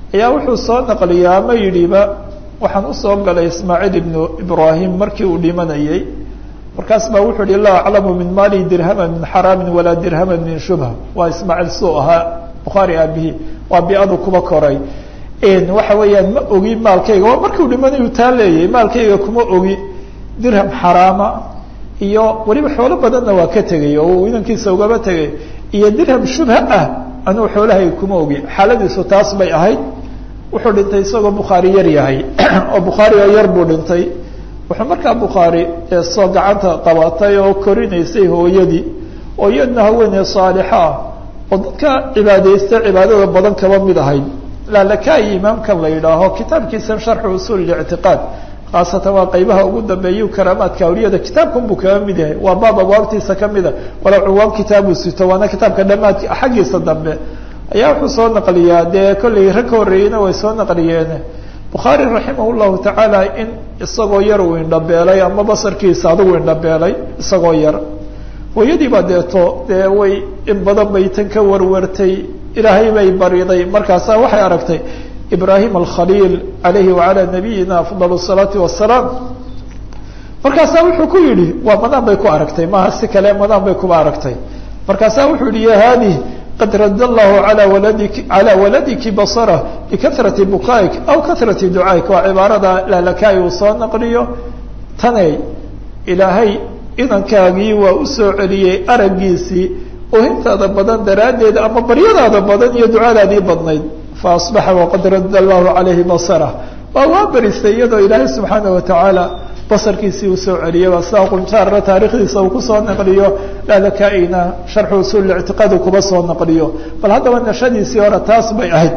ayaa wuxuu soo naqliyaa ama yidhiba waxaan usoo galay ismaaciil ibnu ibraahim markii uu dhimanayey markaas baa wuxuu yihi laa aclamu min maali dirhama min xaraamin walaa dirhama min shubha waa ismaaciil suu ahaa bukhaari aabihii waa bi-adu kuba koray waxa weeyaan ma ogi maalkayga waa markiu dhimanayu taa leeyahay maalkayga kuma ogi dirham xaraama iyo weliba xoolo badanna waa ka tegay oo uu inankiisa ugaba tegay iyo dirham shubha ah anuu xoolahayga kuma ogi xaaladiisu taas bay ahayd wuxuu dhintay isagoo bukhaari yar yahay oo bukhaari oo yar buu dhintay wuxuu markaa bukhaari soo gacanta qabatay oo korinaysay hooyadii oo iyadna haweeney saalixa ah oo dadka cibaadaysta cibaadada badan kaba mid ahayd laalakayi imaamkan la yidhaaho kitaabkiisan sharxu usuul ictiqaad khaasatan waa qaybaha ugu dambeeya karaamaadka awliyada kitaabkan buu kaga mid yahay waa baab abwaabtiisa kamida walow cuwaan kitaabuu sito waana kitaabka dhamaadka xaggiisa dambe ayaa wuxuu soo naqliyaa dee kollay rag ka horreeyeyna way soo naqliyeen bukhaari raximah llahu tacaala in isagoo yar uu indhabeelay ama basarkiisa adigu indhabeelay isagoo yar hooyadiibaa deeto dee way in badan bay tan ka warwartay ilaahay bay bariday markaasaa waxay aragtay ibrahim alkhaliil alayhi wacalaa nabiyina afdal الsalaati wasalaam markaasaa wuxuu ku yihi waa madaan bay ku aragtay maaha si kale madaan bay kuba aragtay markaasaa wuxuu yihi ya haadih qad radd allahu alى waladiki calى waladiki basarh bikahrati bukaik aw kahrati ducaaik waa cibaarada laalakaay uu soo naqliyo taney ilaahay inankaagii waa usoo celiyey aragiisii ohintaada badan daraaddeed ama baryadaada badan iyo ducadaadii badnayd faasbaxa waqad radda allahu calayhi basarah waa waa berisay iyadoo ilaahay subxaana watacaala basarkiisii usoo celiyay waa sidaa qunjaarna taarikhdiisa uu kusoo naqliyo lalakaina sharxu usuul ictiqaad uu kuba soo naqliyo bal haddaba nashadiisii hore taas bay ahayd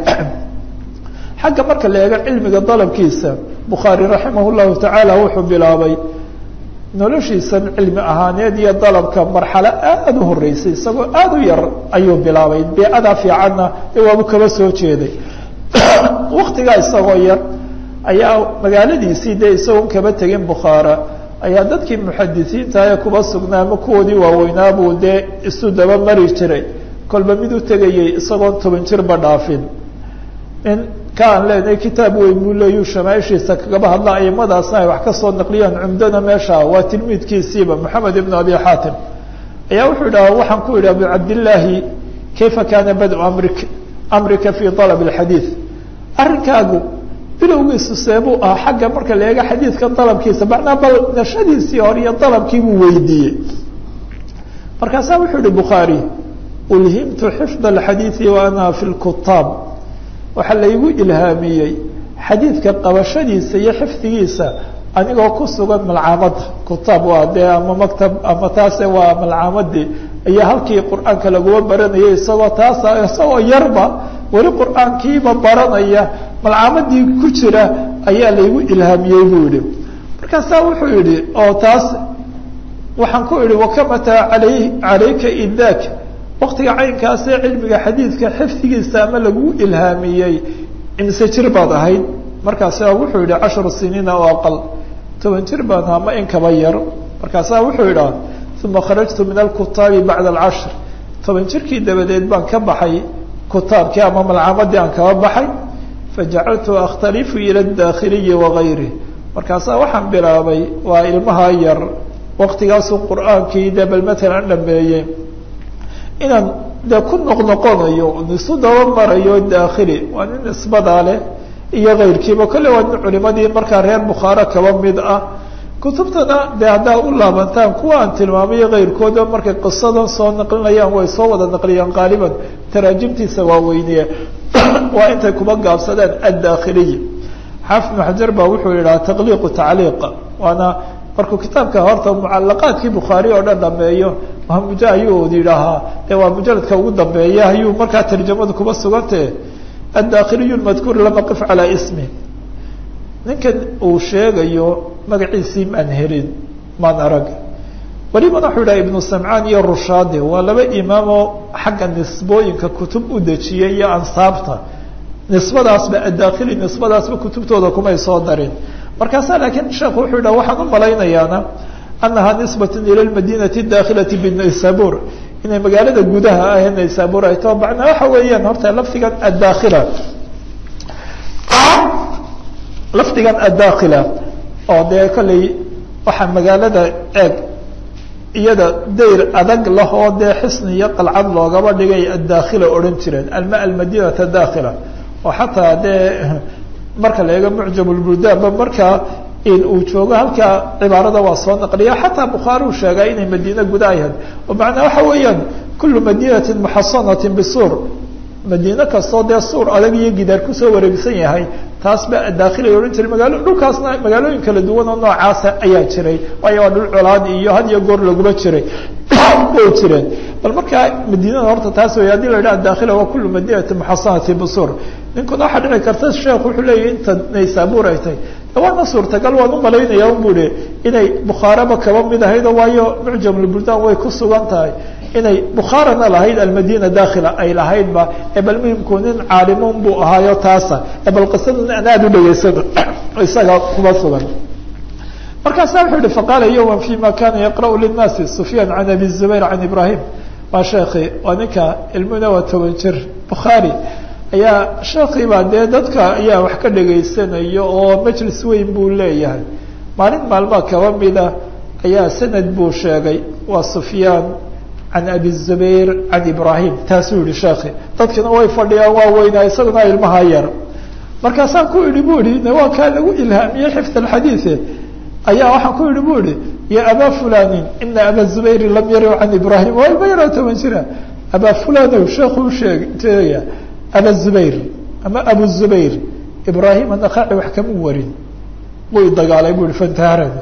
xagga marka la eego cilmiga dalabkiisa bukhaari raximah llahu tacaala wuxuu bilaabay noloshiisan cilmi ahaaneed iyo dalabka marxalo aada u horeysay isagoo aada u yar ayuu bilaabay beecadaa fiicanna ee waabu kaba soo jeeday waktigaa isagoo yar ayaa magaaladiisii dee isagoon kaba tegin bukhaara ayaa dadkii muxadisiinta ee kuba sugnaa ama kuwoodii waaweynaabuu dee isu daba mari jiray kolba mid u tegayay isagoon toban jirba dhaafin in ka aan leenahay kitaab weyn buu leeyu shamaaishiisa kagaba hadla aimadaasna ay wax kasoo naqliyaan cumdana meesha waa tilmiidkiisiiba moxamed ibn abi xaatim ayaa wuxuu idhaha waxaan ku idhi abu cabdillaahi kayfa kaana badu amrik amrika fi alab alxadiid arrinkaagu bilowgiisu seebuu ah xagga marka la eega xadiidka dalabkiisa macnaa bal nashadiisii hore iyo dalabkii buu weydiiyey markaasaa wuxuu yihi bukhaari ulhimtu xifd alxadiidi wa ana fi lkutaab waxaa laygu ilhaamiyey xadiidka qabashadiisa iyo xifdigiisa anigoo ku sugan malcaamada kutaab waa dee ama maktab ama taase waa malcaamadii iyo halkii qur-aanka laguma baranayay isagoo taasa isagoo yarba weli qur-aankiiba baranaya malcaamadii ku jira ayaa laygu ilhaamiyey buu yihi markaasaa wuxuu yihi oo taas waxaan ku idhi wakamataa alay calayka idaak waktiga caynkaasee cilmiga xadiidka xifdigiisa ama lagu ilhaamiyey imise jir baad ahayd markaasa wuxuu yihi cashru siniina oo aqal toban jir baan ama in kaba yar markaasaa wuxuu yidhaha uma kharajtu min alkutaabi bacda alcashr toban jirkii dabadeed baan ka baxay kutaabkii ama malcaamadii aan kaba baxay fajacaltu akhtalifu ila dakhiliyi wagayri markaasaa waxaan bilaabay waa ilmaha yar waktigaasuu qur-aankii de bal matalan dhameeyey inaan de ku noqnoqonayo isu daba marayo dakhili waa nin nisbadaa leh iyo kayrkiiba kolle waa nin culimadii markaa reer bukhaara kaba mid ah kutubtana de haddaa u laabantaan kuwa aan tilmaamayo kayrkooda markay qisadan soo naqlinayaan way soo wada naqliyaan qaaliban taraajimtiisa waaweyniye waa intay kuba gaabsadeen addakhiliy xaafid ibnu xajar baa wuxuu yidhaha taqliiqu tacliiqa waana markuu kitaabka horta mucalaqaadkii bukhaari oo dhan dhameeyo muja ayuu yidhaahaa de waa mujaladka ugu dambeeya ayuu markaa tarjamadu kuba sugantah addakhiliyu madkuur lam aqif calaa ismi ninkan uu sheegayo magaciisii maan helin maan arag welibana wuxuu yidhaha ibnu samcaan iyo rushaade waa laba imaamoo xagga nisbooyinka kutub u dejiyay iyo ansaabta nisbadaasba addakhili nisbadaasba kutubtooda kumay soo darin markaasaa laakiin sheekhu wuxuu yidhaha waxaan u malaynayaana anaha nisbat ila madinati dakhilati bnaysabur inay magaalada gudaha ah naysabur ay tao macnaa waxa weeyaan horta lafdigan addakhila lafdigan addaakila oo dee kolley waxaa magaalada eeg iyada dayr adag lah oo dee xisni iyo qalcad loogaba dhigay addaakhila odhan jireen alma almadinata daakhila oo xataa dee marka la eego mucjam lbuldaanba markaa in uu joogo halkaa cibaarada waa soo naqliya xataa bukhaari uu sheegaa inay madiine guda ahayd oo macnaa waxa weeyaan kulu madinatin muxasanatin bisuur madiine kastoo dee suur adag iyo gidaar kusoo wareegsan yahay taas ba daakhilay odhan jiray magaalo dhulkaasna magaalooyin kala duwan oo noocaasa ayaa jiray waayo waa dhul colaad iyo had iyo goor laguma jiray way jireen bal markaa madiinada horta taas wey haddii la yidhaha daakhila waa kulu madinati muxasanati bisuur ninkuna waxaa dhici karta sheekh wuxuu leeyahy inta naysaabuur ay tahay waana suurtagal waan umalaynaya un bui inay bukhaaraba kaba mid ahaydo waayo mucjamulbuldan way ku sugan tahay inay bukhaarana lahayd almadina dakhila ay lahaydba ee bal muhimku nin caalimun buu ahaayo taasa ee bal qisadan aan aada u dhegaysano isaga kuma sugan markaasa wuxuu yihi faqaala yowma fima kana yaqra'u linnaasi sufyaan can abi zubayr can ibrahim waa sheekhi waa ninka ilmuna waa toban jir bukhaari ayaa sheekii baa dee dadka ayaa wax ka dhegaysanayo oo majlis weyn buu leeyahay maalin maalmaa kaba mida ayaa sanad buu sheegay waa sufyaan can abi zubayr can ibrahim taasuu yihi sheekhi dadkina way fadhiyaan waa weynaa isaguna ilmaha yar markaasaan ku idhi bu ihi waa kaa lagu ilhaamiyey xifd alxadiie ayaa waxaan ku idhi bu ihi ya abaa fulanin ina aba zubayri lam yariw can ibrahim waa ilma yaroo toban jira abaa fulanow sheekuu sheeg sheegaya aba zubayr ama abu zubayr ibrahim anakaaci wax kama warin wuu dagaalay bu ihi fantaharani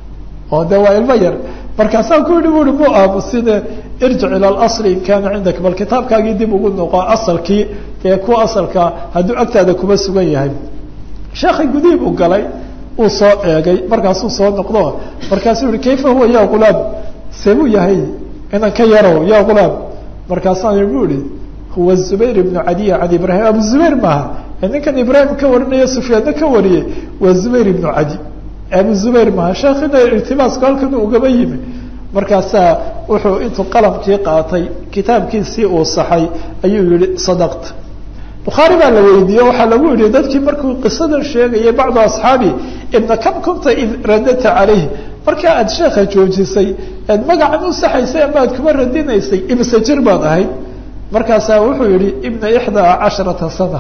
oo de waa ilmo yar markaasaan ku yihi bu ihi mu aamusine irjic ila اlasli in kana cindaka bal kitaabkaagii dib ugu noqo asalkii ee kuwa asalka hadduu agtaada kuma sugan yahay sheekhay gudihiib u galay uu soo eegay markaasuu soo noqdo markaasuu yihi kayfa huwa ya gulaam see buu yahay inan ka yarow ya gulaam markaasaan bu ihi huwa zubayr ibnu cadiya can ibrahim abu zubayr maaha ninkan ibrahim ka warinaya sufyaanna ka wariyey waa zubayr ibnu cadi abu zubayr maaha sheekhina irtibaaska halkan ugaba yimi markaasaa wuxuu intuu qalamkii qaatay kitaabkiisii uu saxay ayuu yihi sadaqta bukhaari baa la weydiiye waxaa lagu yihi dadkii markuu qisadan sheegayay bacdu asxaabi ibna kam kunta id radata calayh markaa aad sheekha joojisay aad magacan u saxaysay ama aad kuma radinaysay ibse jir baad ahayd markaasaa wuxuu yihi ibna ixdaa casharata sana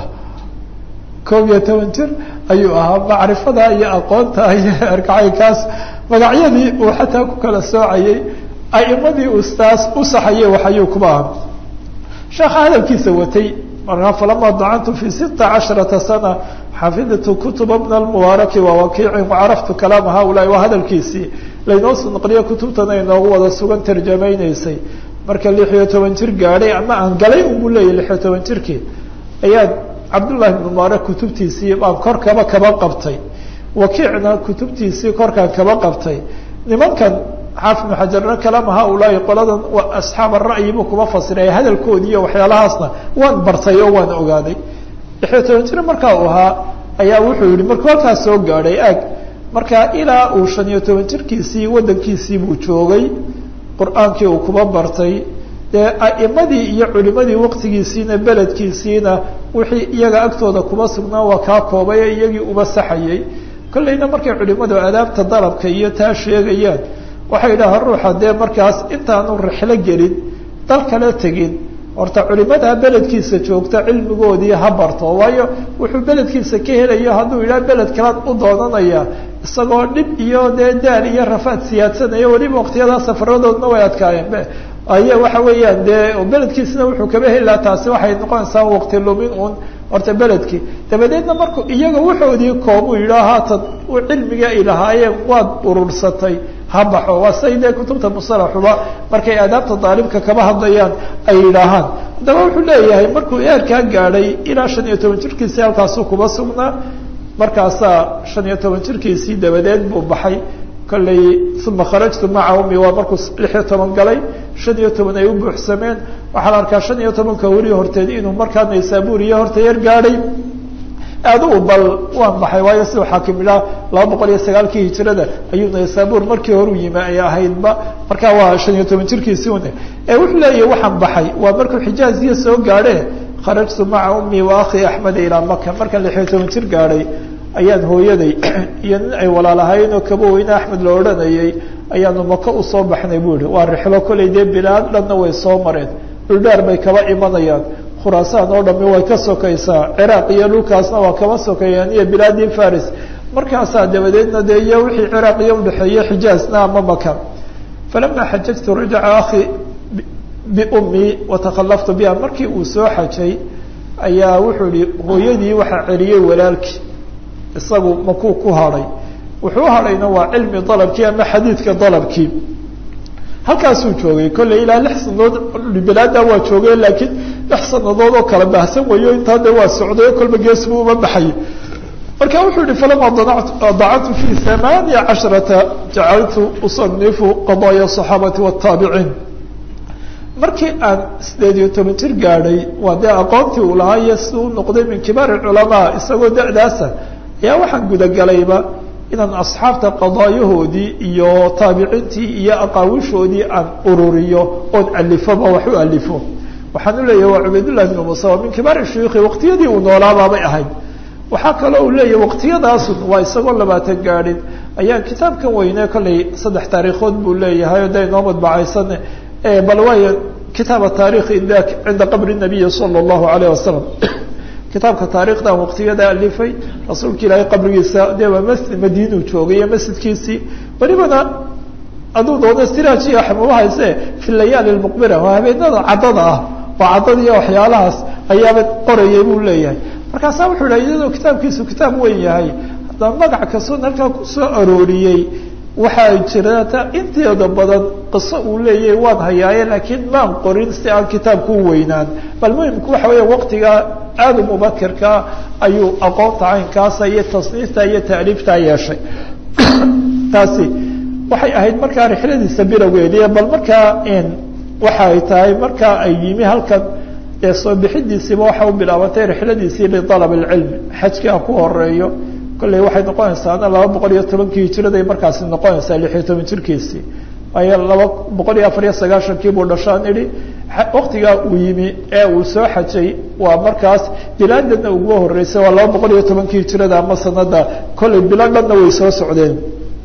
koob iyo toban jir ayuu ahaa macrifada iyo aqoonta iyo erkacaykaas magacyadii uu xataa ku kala soocayay aimadii uu taas u saxayay waxayuu kuba aha sheekha hadalkiisa watay markaa falama dacantu fi sita casharata sana xafidtu kutuba bna almubaaraki wawakiicin wacaraftu kalaama haulaai waa hadalkiisii laynoo soo naqliyo kutubtana inoogu wada sugan tarjamaynaysay marka lix iyo toban jir gaadhay ama aan galay unbuu leeyahy lix iyo toban jirkii ayaa cabdullahi ibn mubaarak kutubtiisii baan kor kaba kaba qabtay wakiicna kutubtiisii korkaan kaba qabtay nimankan xaafid ibnu xajarna kalaama haulaai qoladan waa asxaab ara'yi buu kuma fasiray hadalkoodii iyo waxyaalahaasna waan bartay oo waan ogaaday lixiyo toban jir markaa uu ahaa ayaa wuxuu yihi markuu halkaas soo gaadhay ag markaa ilaa uu shan iyo toban jirkiisii waddankiisii buu joogay qur-aankii uu kuma bartay dee a'imadii iyo culimadii waqtigiisiina beledkiisiina wixii iyaga agtooda kuma sugnaa waa kaa koobay ee iyagii uba saxayay kollayna markay culimadu adaabta dalabka iyo taa sheegayaan waxay idhahaan ruuxa dee markaas intaanu rixlo gelin dal kale tegin horta culimadaa beledkiisa joogta cilmigoodii ha barto waayo wuxuu beledkiisa ka helayo hadduu yidhaha beled kalaan u doonanaya isagoo dhib iyo dee daal iyo rafaad siyaadsanaya weliba waqtiyadaa safaradoodna way adkaayeen aya waxa weeyaan dee beledkiisina wuxuu kaba heli lahaa taasi waxay noqonaysaa waqti lumin un horta beledkii dabadeedna markuu iyaga wuxoodii koobuu yidhaha haatan cilmiga ay lahaayeen waad urursatay ha baxo waa say dee kutubta musalaxuba markay aadaabta daalibka kaba hadlayaan ay yidhaahaan haddaba wuxuu leeyahay markuu eerkaa gaadhay ilaa shan iyo toban jirkiisii halkaasuu kuba sugnaa markaasaa shan iyo toban jirkiisii dabadeed buu baxay kollay uma kharajtu maca umi waa markuu lix iyo toban galay shan iyo toban ay u buuxsameen waxaa la arkaa shan iyo tobanka weli horteed inuu markaa naysaburiya horta yar gaadhay aadu bal waan baxay waayo siduu xaakim idhaa laba boqol iyo sagaalkii hijirada ayuu naysabur markii horu yimi ay ahaydba markaa waa shan iyo toban jirkiisii une ee wuxuu leeyahy waxaan baxay waa markuu xijaaziya soo gaadhe kharajtu maca umii wa akhi axmed ilaa maka markaan lixiyo toban jir gaadhay ayaan hooyaday iyo nin ay walaalahayn oo kaba weyne axmed la odhanayay ayaanu maka usoo baxnay bu ihi waa rixlo kollay dee bilaad dhanna way soo mareen dhuldhaar bay kaba imanayaan khuraasaan oo dhami way ka sokaysaa ciraaq iyo dhulkaasna waa kaba sokeeyaan iyo bilaadii faris markaasaa dabadeedna dee iyo wixii ciraaq iyo udhexeeye xijaazna ama maka falama xajajtu rajaca akhi biummii watakhalaftu biha markii uu soo xajay ayaa wuxuu yihi hooyadii waxaa celiyey walaalkii isagu makuu ku hadhay wuxuu hadhayna waa cilmi dalabkii ama xadiidka dalabkii halkaasuu joogay kolley ilaa lix sanadood bilaada waa joogay laakiin lix sanadood oo kala baahsan wayo intaa de waa socday kolba gees buu uma baxay marka wuxuu yihi falama dacatu fi hamaaniya casharata jacaltu usanifu qadaaya asaxaabati wataabiciin markii aan sideed iyo toban jir gaadhay waa dee aqoontii uu lahaa iyo si uu noqday min kibaar culamaa isagoo da'daasa ayaa waxaan gudagalayba inaan asxaabta qadaayahoodii iyo taabiciintii iyo aqaawishoodii aan ururiyo oon alifoba wax u alifo waxaan u leeyahy waa cubaydullahi bnu musa waa min kibaari shuyuukhi waqtiyadii uu noolaabaabay ahayd waxaa kaloo uu leeyahy waqtiyadaasun waa isagoo labaatan gaadhin ayaan kitaabkan weyne kollay saddex taariikhood buu leeyahay o da inoo madbacaysan bal waay kitaaba taarikhi cinda qabri nabiyi sala allahu alayh wasalam kitaabka taarikhdan waqtiyada alifay rasuulka ilaahay qabrigiisa dee waa masjid madiinuu joogay iyo masjidkiisii welibana aduu doona siraaji axmuma hayse fi layaali lmuqbira waa habeenada caddada ah oo caddada iyo waxyaalahaas ayaaba qorayay buu leeyahay markaasaa wuxuu idha iyadoo kitaabkiisu kitaab weyn yahay haddana magac kastoon halkaa kusoo arooriyey waxaa jirata inteeda badan qiso uu leeyahay waan hayaaye laakiin maan qorin si aan kitaabku u weynaan bal muhimku waxa weya waqtigaa aada u mubakirkaa ayuu aqoonta caynkaasa iyo tasniifta iyo taaliiftaa yeeshay taasi waxay ahayd markaa rixladiisa bilowgeediy bal markaa waxa ay tahay markaa ay yimi halkan ee soo bixidiisiiba waxa u bilaabatay rixladiisii lialab alcilmi xajkii ha ku horeeyo kolley waxay noqonaysaana laba boqol iyo tobankii hijiraday markaasi noqonaysaa lix iyo toban jirkiisii waayo laba boqol iyo afar iyo sagaashankii buu dhashaan idhi waktigaa uu yimi ee uu soo xajay waa markaas bilaadana uga horeysay waa laba boqol iyo tobankii hijirada ama sanada kolley bilo dhanna way soo socdeen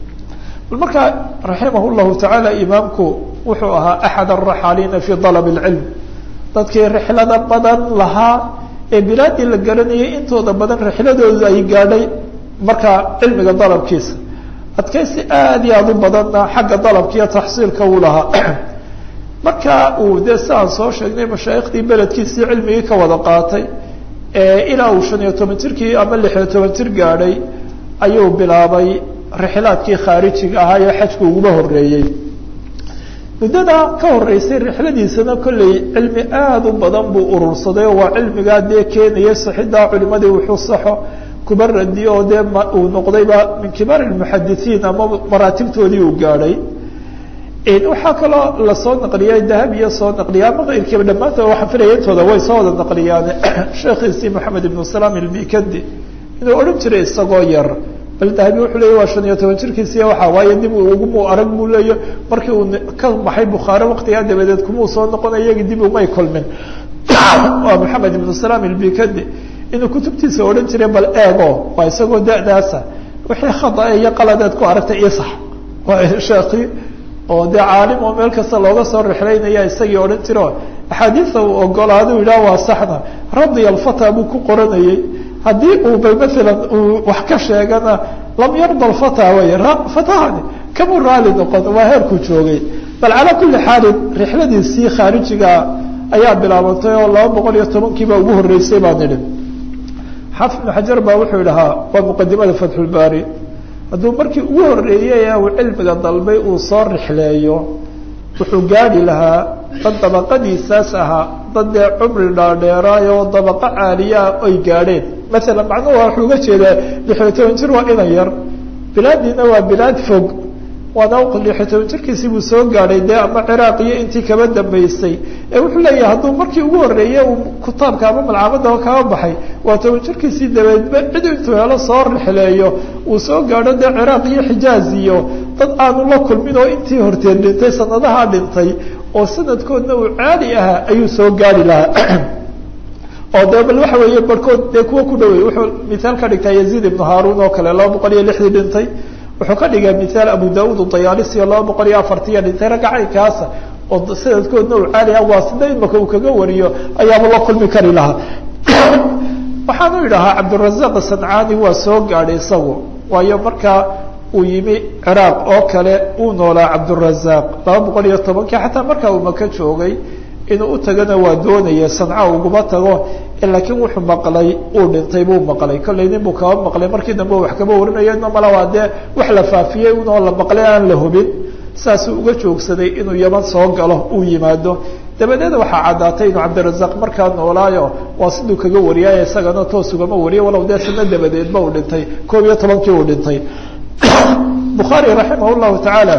bal markaa raximah llahu tacaala imaamku wuxuu ahaa axad araxaaliina fi dalab اlcilm dadkii rixlada badan lahaa ee bilaadii la garanayay intooda badan rixladoodu ay gaadhay markaa cilmiga dalabkiisa adkaysi aada iyo aada u badanna xagga dalabka iyo taxsiilka uu lahaa marka uu dee si aan soo sheegnay mashaayikhdii beledkiisii cilmigii ka wada qaatay ilaa uu shan iyo toban jirkii ama lix iyo toban jir gaadhay ayuu bilaabay rixlaadkii khaarijiga ahaa ee xajku uguba horeeyey muddada ka horeysay rixladiisana kolley cilmi aada u badan buu urursaday oo waa cilmigaa dee keenaya saxidaa culimadii wuxuu saxo kuba radiyo oo dee uu noqdayba min kibaar lmuxadisiin ama maraatibtoodii uu gaadhay waxaa kaloo lasoo naqliyay dahab iyo soo naqliya ama keyrkiiba dhammaantood waxaan filaya intooda way soo wada naqliyaan sheekhiisii moxamed ibnu salaam ilbikandi inuu odhan jiray isagoo yar bal dahabi wuxuu leeya waa shan iyo toban jirkiisiiy waxaa waaye dib ugumu arag buu leeya markii uu ka baxay bukhaare waktigaa dabadeed kumuu soo noqonay iyagii dib umay kulmin waa moxamed ibnu salaam ilbikandi inuu kutubtiisa odhan jiray bal eego waa isagoo da'daasa wixii khada iyo qaladeed ku aragtay isax waa sheekii oo dee caalim oo meel kasta looga soo rixlaynaya isagii odhan jiro axaadiisa uu ogolaado yidhaha waa saxna radiya alfata buu ku qoranayey haddii uu bay maalan uu wax ka sheegana lam yarda alfata way fatahani kamuu raali noqon waa heerkuu joogay bal calaa kulli xaalin rixladiisii khaarijiga ayaa bilaabantay oo laba boqol iyo tobankiiba ugu horeysay baan idhi xaafid ibnu xajar baa wuxuu idhahaa waa muqadimada fatxulbaari hadduu markii ugu horeeyey ee uu cilmiga dalbay uu soo rixleeyo wuxuu gaadhi lahaa dad dabaqadiisaas ahaa dad dee cumri dhaadheeraay oo dabaqo caaliyaa ay gaadheen maalan macnuhu waxuu uga jeedaa lixiyo toban jir waa inan yar bilaadiina waa bilaad fog waana lixiyo toban jirkiisii buu soo gaadhay dee ama ciraaq iyo intii kaba dambeysay ee wuxuu leeyahay hadduu markii ugu horeeye uu kitaabka ama malcamada kaba baxay waa toban jirkiisii dabeedba cid intuu helo soo rixleeyo uu soo gaadho dee ciraaq iyo xijaaz iyo dad aanu la kulmin oo intii horteed dhintay sanadahaa dhintay oo sanadkoodna uu caali ahaa ayuu soo gaari lahaa oo de bal waxa weeye barhkood dee kuwa ku dhawey wuxuu mithaal ka dhigtaa yaziid ibnu haarun oo kale laba boqol iyo lixdii dhintay wuxuu ka dhigaa mithaal abu daud udayaalisi oo laba boqol iyo afartiya dhintay ragga caynkaasa oo sanadkoodna uu caali ah waa sida imaka uu kaga wariyo ayaaba la kulmi kari lahaa waxaanu idhahaa cabdurazaq sancaani waa soo gaadhay isagu waayo markaa uu yimi ciraaq oo kale uu noolaa cabdurazaq laba boqol iyo tobankii xataa markaa uu maka joogay inuu u tagana waa doonaya sanca uguma tago laakiin wuxuu maqlay uu dhintay buu maqlay kollay nin buu kaba maqlay markii dambe wax kaba warinayo ina mala waa dee wax la faafiyey unoo la maqlay aan la hubin saasuu uga joogsaday inuu yaman soo galo uu yimaado dabadeed waxaa caddaatay inuu cabdirazaq markaa noolaayo waa siduu kaga wariyaayo isagana toos ugama wariyo walow dee sano dabadeedba uu dhintay koob iyo tobankii uu dhintay bukhaari raximah llahu tacaala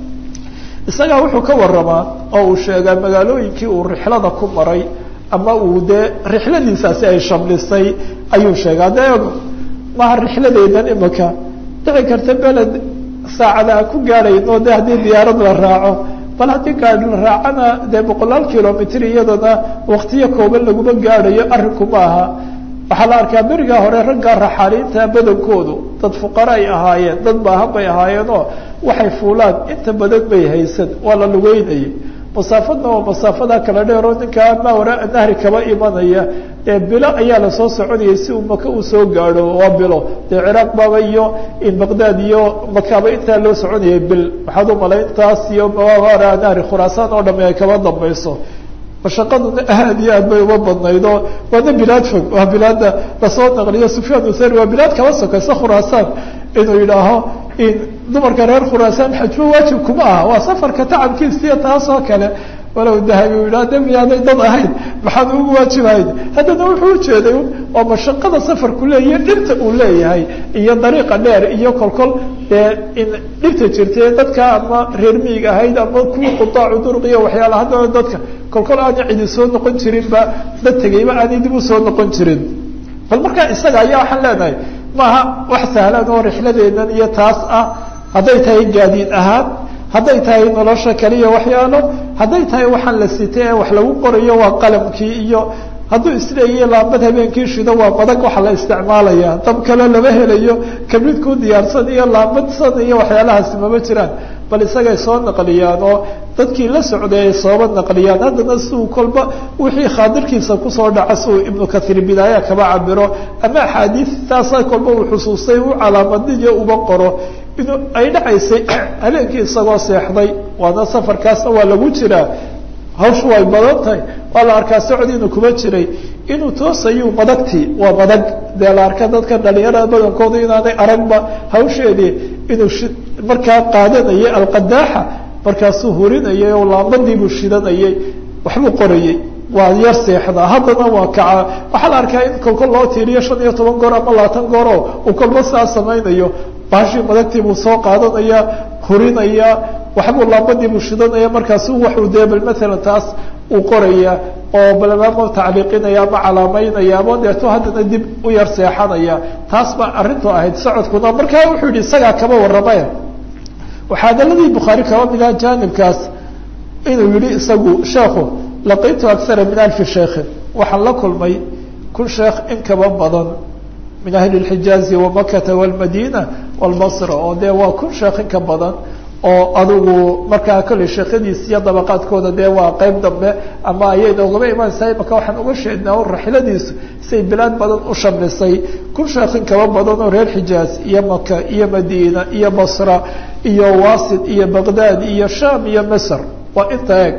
isagaa wuxuu ka waramaa oo uu sheegaa magaalooyinkii uu rixlada ku maray ama uu dee rixladiisaasi ay shamlisay ayuu sheegaa de maha rixladeydan imika dhici karta beled saacada ku gaadhayno de haddii diyaarad la raaco bal haddii gaadi la raacana dee boqolaal kilomitr iyadana waktiyo kooban laguma gaadhayo arrinku ma aha waxaa la arkaa berigaa hore raggaa raxaaliinta badankoodu dad fuqara ay ahaayeen dad baahan bay ahaayeenoo waxay fuulaan inta badan bay haysan waa la lugeynayay masaafadna waa masaafada kala dheeroo ninkaa mawra nahri kaba imanaya ee bilo ayaa lasoo soconayay si uu maka uu soo gaadho waa bilo dee ciraaq baaba iyo baqdaad iyo makaaba intaa loo soconayay bil waxaad u malay intaas iyo mawara nahri khuraasaan oo dhami ay kaba dambayso mashaqaduna aad iyo aad bay uma badnayd oo waana bilaad fog waa bilaada lasoo naqliyo sufyaan uthari waa bilaad kaba sokaysa khuraasaan inuu yidhaaho in dumarka reer khuraasaan xajbo waajib kuma aha waa safarka tacabkiisiyo taas oo kale walow dahabi u yidhaha de miyaanay dad ahayn maxaan ugu waajibahayn haddana wuxuu ujeeday oo mashaqada safarku leeyahy dhibta uu leeyahay iyo dariiqa dheer iyo kolkol dee in dhibta jirtay dadka ama reer miig ahayd ama kuwii qudaacu duruq iyo waxyaala haddana dadka kolkol aanay cidi soo noqon jirinba dad tegayba aanay dib u soo noqon jirin bal markaa isaga ayaa waxaan leenahay maaha wax sahlan oo rixladeenan iyo taas ah hadday tahay gaadiid ahaan hadday tahay nolosha kaliya waxyaalo hadday tahay waxaan la sitay ee wax lagu qorayo waa qalamkii iyo hadduu isleeyahy laambad habeenkii shido waa madag waxa la isticmaalaya dab kale lama helayo kabridkuu diyaarsan iyo laambadsan iyo waxyaalahaasi mama jiraan bal isagay soo naqliyaan oo dadkii la socday ay sooba naqliyaan haddana siuu kolba wixii khaadirkiisa kusoo dhaca siuu ibnu kahiir bidaaya kaba cabiro ama axaadiistaasa kolba uu xusuustay u calaamadiyo uba qoro inuu ay dhacaysay habeenkii isagoo seexday waana safarkaasna waa lagu jiraa hawshu way badan tahay waa la arkaa socod inuu kuma jiray inuu toosayu madagtii waa madag dee la arka dadka dhalinyarada badankooda inaanay aragba hawsheedii inuu markaa qaadanayay alqadaaxa markaasuu hurinayay oo laambadiibuu shidanayay waxbuu qorayey waa yar seexdaa haddana waa kaca waxaa la arkaa in kolkol loo tiiriyo shan iyo toban goor ama labaatan gooroo uu kolba saa samaynayo baashii madagtii buu soo qaadanaya hurinaya waxbuu laambadiibuu shidanaya markaasu waxuu dee bal maalan taas uu qoraya oo balama tacliiqinaya ama calaamaynaya ama deeto haddana dib u yar seexanaya taas baa arrintu ahayd socodkuna markaa wuxuu yihi isagaa kama warramaya waxaa adaladii bukhaari kaba mida jaanibkaas inuu yihi isagu sheekhu laqitu akara min alfi sheikhin waxaan la kulmay kun sheekh in kaba badan min ahli اxijaazi wamakata wاlmadina wاlbasra oo dee waa kun sheekh in ka badan oo adigu markaa kolley sheekhadiis iyo dabaqaadkooda dee waa qeyb dambe ama ayay noogama imaanaysaa imaka waxaan uga sheegnaa o raxiladiisu say bilaad badan u shamlisay kun sheekh in kaba badan oo reer xijaaz iyo maka iyo madiina iyo basra iyo wasit iyo baqdaad iyo sham iyo misr waa inta eeg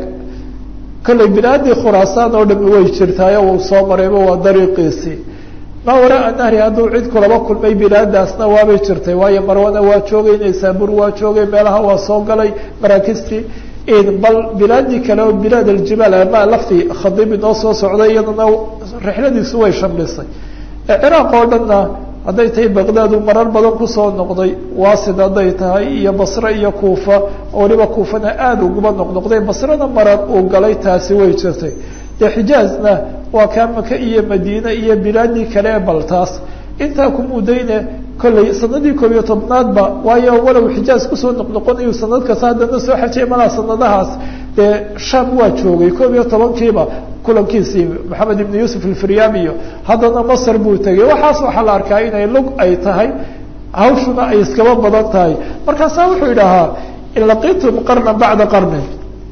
kolley bilaadii khuraasaan oo dhami way jirtaayo uu soo marayba waa dariiqiisii ma waraa nahri hadduu cid kulaba kulmay bilaadaasna waabay jirtay waayo marwana waa joogay naysabur waa joogay meelaha waa soo galay maraakistii bal bilaadii kale oo bilaad aljibaal ama laftii khadiib inoo soo socday iyadana rixladiisu way shamlisay ciraaq oo dhanna hadday tahay baqdaad uu marar badan kusoo noqday wasid hadday tahay iyo basre iyo kuufa waliba kuufana aada uguma noqnoqday basrena marar uu galay taasi way jirtay dee xijaazna waa kaa maka iyo madiine iyo bilaadii kale ee baltaas intaa ku mudayne kolley sanadii koob iyo tobnaadba waayo walow xijaaz kusoo noqnoqonayu sanad kasta haddana soo xajay malaa sanadahaas dee sham waa joogay koob iyo tobankiiba kulankiisii maxamed ibn yuusuf alfiryam iyo haddana masr buu tegey waxaas waxaa la arkaa inay lug ay tahay hawshuna ay iskaba badan tahay markaasaa wuxuu idhahaa in laqitum qarna bacda qarnin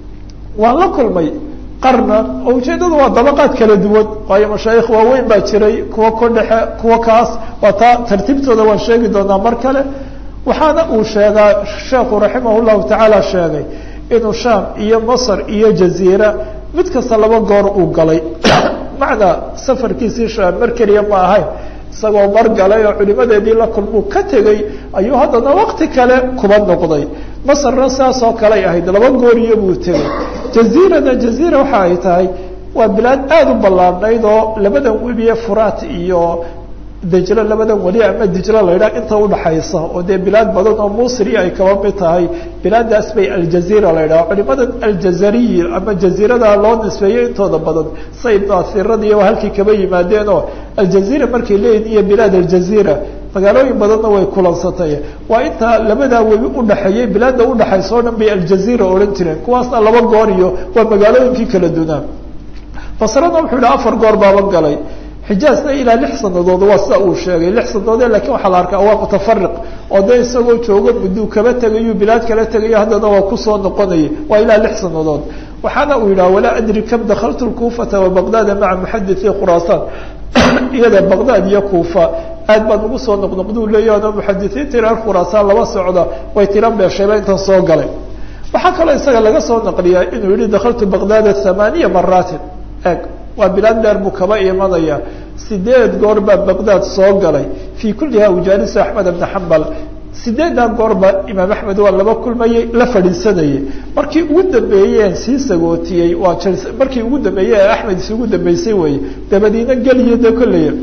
waan la kulmay qarna oo ujeeddadu waa dabaqaad kala duwan waayo mashaayikh waaweyn baa jiray kuwa ku dhexe kuwa kaas waa taa tartiibtooda waan sheegi doonaa mar kale waxaana uu sheegaa sheekhu raximah llahu tacaala sheegay inuu sham iyo masr iyo jaziira mid kasta laba goor uu galay macnaa safarkiisii sham mar keliya ma ahayn isagoo mar galay oo culimadeedii la kulmuu ka tegey ayuu haddana wakti kale kuba noqday masrna saas oo kaley ahayd laba gooriyo buu tegey jaziirana jaziira waxa ay tahay waa bilaad aada u ballaarnayd oo labadan webiye furaat iyo dejlo labadan weli ama dijlo la yidhaha inta udhaxaysa oo dee bilaad badan oo musri ay kaba mid tahay bilaadaas bay aljaziira la yidhaha culimadan aljazariyi ama jaziirada loo nisbeeyey intooda badan say naasirada iyo halkii kaba yimaadeen oo aljaziira markay leeyihin iyo bilaad aljaziira magaalooyin badanna way kulansatay waa intaa labadaa webi udhaxeeyey bilaada udhaxaysa o dhan bay aljaziira odhan jireen kuwaasna laba goor iyo waa magaalooyinkii kala dunaa basrana wuxuu yidhi afar goor baaban galay xijaazna ilaa lix sanadood waa sida uu sheegay lix sanadoode lakin waxaa la arkaa waa mutafariq oo dee isagoo joogo mudduu kaba tegayo bilaad kala tegayo haddana waa kusoo noqonaya waa ilaa lix sanadood waxaana uu yidhaha walaa adri kam dakaltu lkuufata wa baqdaada maca muxaditثi khuraasaan iyada baqdaad iyo kuufa aad baan ugu soo noqnoqduu leeyahi ano muxadisiinta reer khuraasaan laba socda way tira beeshayba intan soo galay waxaa kaloo isaga laga soo naqliyaa inuu yihi dakaltu baqdaada hamaaniya maraatin eg waa bilaad dheer buu kaba imanaya sideed goor baa baqdaad soo galay fii kulliha ujaalisu axmed bna xambal sideeddaa goorba imaam axmed waa laba kulmayey la fadhiisanayay markii ugu dambeeyeen sii sagootiyey waa markii ugu dambeeyey ee axmed isugu dambeysay weye dabadiina geliyo de kolley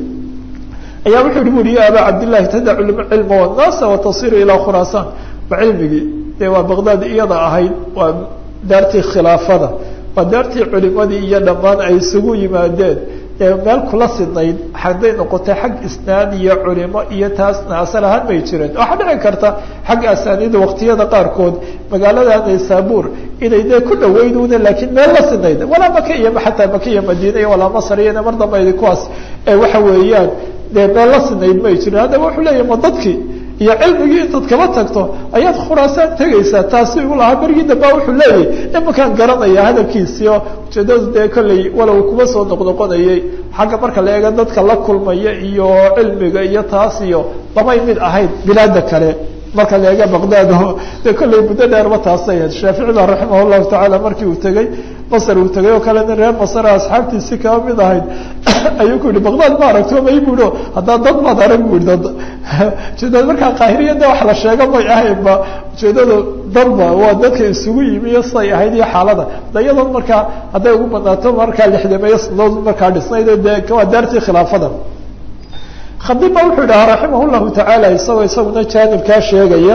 ayaa wuxuu hi buri ya abaa cabdillahi tadacu cilma wanaasa watasiru ilaa khuraasaan ba cilmigii dee waa baqdaad iyada ahayd waa daartii khilaafada waa daartii culimadii iyo dhammaan ay isugu yimaadeen ee meel kula sidnayd hadday noqotay xag isnaad iyo culimo iyo taasna asal ahaan may jireen waxaa dhici karta xagga asaaniida waktiyada qaarkood magaalada naysaabuur inay dee ku dhaweynuna laakiin meel la sidnayd walaa maka iyo xataa maka iyo madiina iyo walaa masar iyona mar dambe kuwaas waxa weeyaan dee meel la sidnayd may jirin haddaba wuxuu leeyahy ma dadkii iyo cilmigii intaad kaba tagto ayaad khuraasaan tegaysaa taasi u lahaa berigii damba wuxuu leeyahay imakaan garanaya hadalkiisii oo ujeedadu dee kolley walow kuma soo noqnoqonayay xagga marka la eega dadka la kulmaya iyo cilmiga iyo taas iyo lamay mid ahayd bilaada kale marka la eega baqdaad dee kolley muddo dheerba taasay ahayd shaafici ba raximah llahu tacaala markii uu tegey masr uu tegay oo kale nin reer masra asxaabtiisi kaba mid ahayd ayuu ku yihi baqdaad ma aragto may buo haddaa dad maad arag bu dad ujeedada markaa qaahiriyada wax la sheego may ahaynba ujeedada dadba waa dadka isugu yimi iyo siday ahayd iyo xaalada da iyadoon markaa hadday ugu badnaato markaa lixdameeyo sanadood markaa dhisnayd de waa daartii khilaafada khadib ba wuxuu idhahaa raximah llahu tacaala isagoo isaguna jaanibkaa sheegaya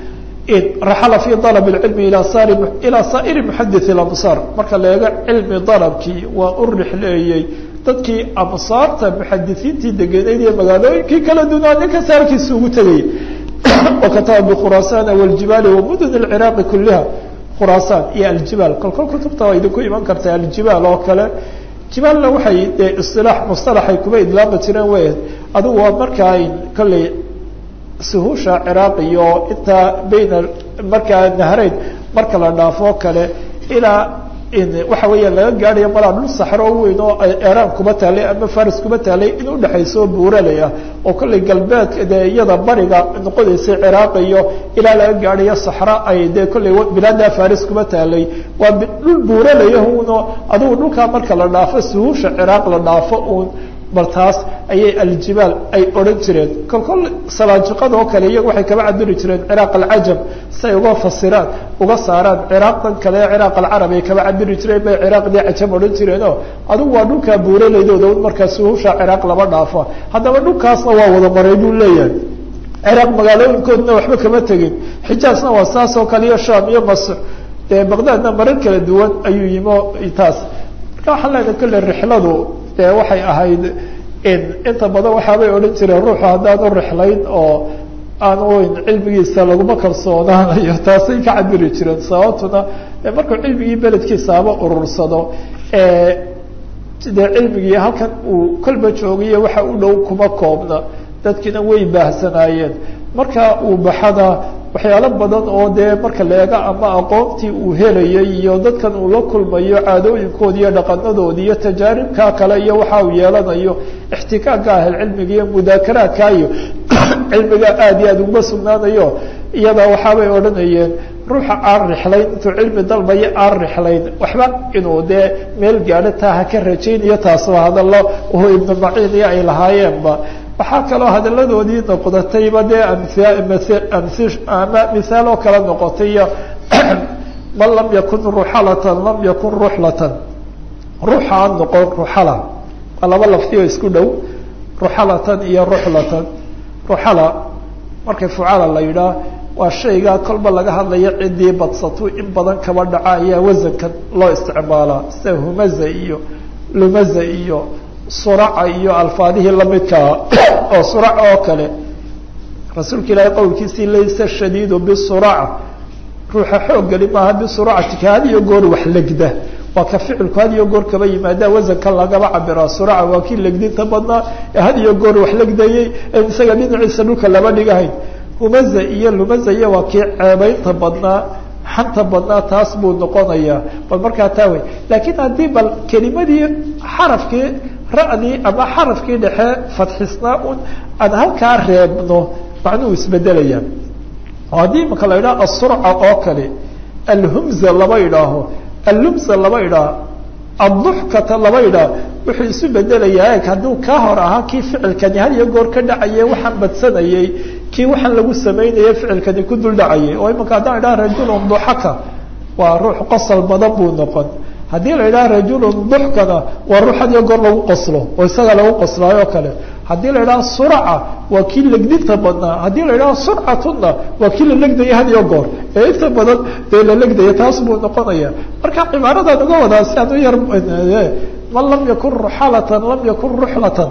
raxala fi dalab اcilmi ilaa saa'iri muxadith اlamsaar marka la eego cilmi dalabkii waa u rixleeyey dadkii amsaarta muxadisiintii degenayd iyo magaalooyinkii kala dunaa nin kasta halkiisa ugu tegayay wakataba bikhuraasana wاljibaali wamudun اciraaqi kuliha khuraasaan iyo aljibaal kolkol kutubta waa idinku iman karta aljibaal oo kale jibaalna waxay dee isilaax mustalaxay kuba idlaama jireen wey adigu waa markaa kolley suhusha ciraaq iyo intaa bayna markaa nahreyn marka la dhaafo kale ilaa waxa weeya laga gaadhayo malaa dhul saxro weyn oo eraan kuba taalay ama faris kuba taalay in udhexayso buuraley ah oo kolley galbeedka dee iyada bariga noqonaysay ciraaq iyo ilaa laga gaadhayo saxra ay dee kolley bilaada faris kuba taalay waa dhul buuralaya uno adigu dhulkaa marka la dhaafo suhusha ciraaq la dhaafo uun bal taas ayay aljibaal ay odhan jireen kolkol salaajiqada oo kale iyagu waxay kaba cabiri jireen ciraaq alcajam si ay uga fasiraan uga saaraan ciraaqdan kale ciraaq alcarab ay kaba cabiri jireen bay ciraaqdii cajam odhan jireenoo adigu waa dhulkaa buuraleydooda un markaa suhusha ciraaq lama dhaafo haddaba dhulkaasna waa wada maray buu leeyahay ciraaq magaalooyinkoodna waxba kama tegin xijaasna waa saas oo kale iyo sham iyo masr dee baqdaadna marar kala duwan ayuu yimo taas marka waxaan leenahay kolle rixladu dee waxay ahayd inta badan waxaabay odhan jireen ruuxu haddaanu rixlayn oo aanu cilmigiisa laguma kalsoonaanayo taasay ka cabiri jireen sababtuna markuu cilmigii beledkiisaaba urursado dee cilmigii halkan uu kolba joogayo waxa u dhow kuma koobna dadkiina way baahsanaayeen marka uu baxada waxyaalo badan oo dee marka la eego ama aqoontii uu helayay iyo dadkan uu la kulmayo caadooyinkoodi iyo dhaqanadoodi iyo tajaaribkaa kale iyo waxa uu yeelanayo ixtikaaka ahel cilmiga iyo mudaakaraadka iyo cilmiga aada iyo aada uguma sugnaanayo iyada waxaabay odhanayeen ruuxa aan rixlayn intuu cilmi dalbayo aan rixlayn waxba inuu dee meel gaadho taa ha ka rajaynayo taas waa hadallo uhu ibnu maciin iyo ay lahaayeenba waxaa kaloo hadaladoodii noqdatayba dee ama mihaal oo kale noqotay iyo man lam yakun ruxalatan lam yakun ruxlatan ruuxa aan noqon ruxala waa laba lafti oo isku dhow ruxalatan iyo ruxlatan ruxala markay fucala la yidhaah waa shaygaa kolba laga hadlayo ciddii badsato in badan kaba dhaca ayaa wasankan loo isticmaalaa sida humaza iyo lumaza iyo suraca iyo alfaadihii lamidkaa oo surac oo kale rasuulka ilaahay qowlkiisii laysa shadiidu bisuraca ruuxa xooggeli maaha bisuracati had iyo goor wax legda waa ka ficilku had iyo goor kaba yimaada wasankan lagaba cabiraa suraca waa kii legdinta badnaa ee had iyo goor wax legdayey en isaga dhinaciisa dhulka laba dhigahayn humaza iyo lumaza iyo waa kii ceebeynta badnaa xanta badnaa taas buu noqonayaa bal markaa taa wey laakiin haddii bal kelimadii xarafkii ra'dii ama xarafkii dhexe fadxisnaa un aan halkaa reebno macnuhu isbedelaya oo haddii imaka la yidhaha asurca oo kale alhumza laba idhaaho allumza laba idhaaho adduxkata laba idhaaho wuxuu isu bedelayaa eg hadduu kaa hor ahaa kii ficilkani had iyo goor ka dhacaye waxaan badsanayey kii waxaan lagu samaynaya ficilkani ku dul dhacayay oo imaka haddaan idhaha rajulun duxaka waa ruux qosol badan buu noqon haddii la idhaha rajulun duxkana waa ruux had iyo goor lagu qoslo oo isaga lagu qoslaayo kale haddii la idhaha suraca waa kii legdinta badnaa haddii la idhaha surcatuna waa kii la legdaya had iyo goor ee inta badan dee la legdaya taas buu noqonaya marka cibaaradan uga wadaa si aan u yar man lam yakun ruxalatan lam yakun ruxlatan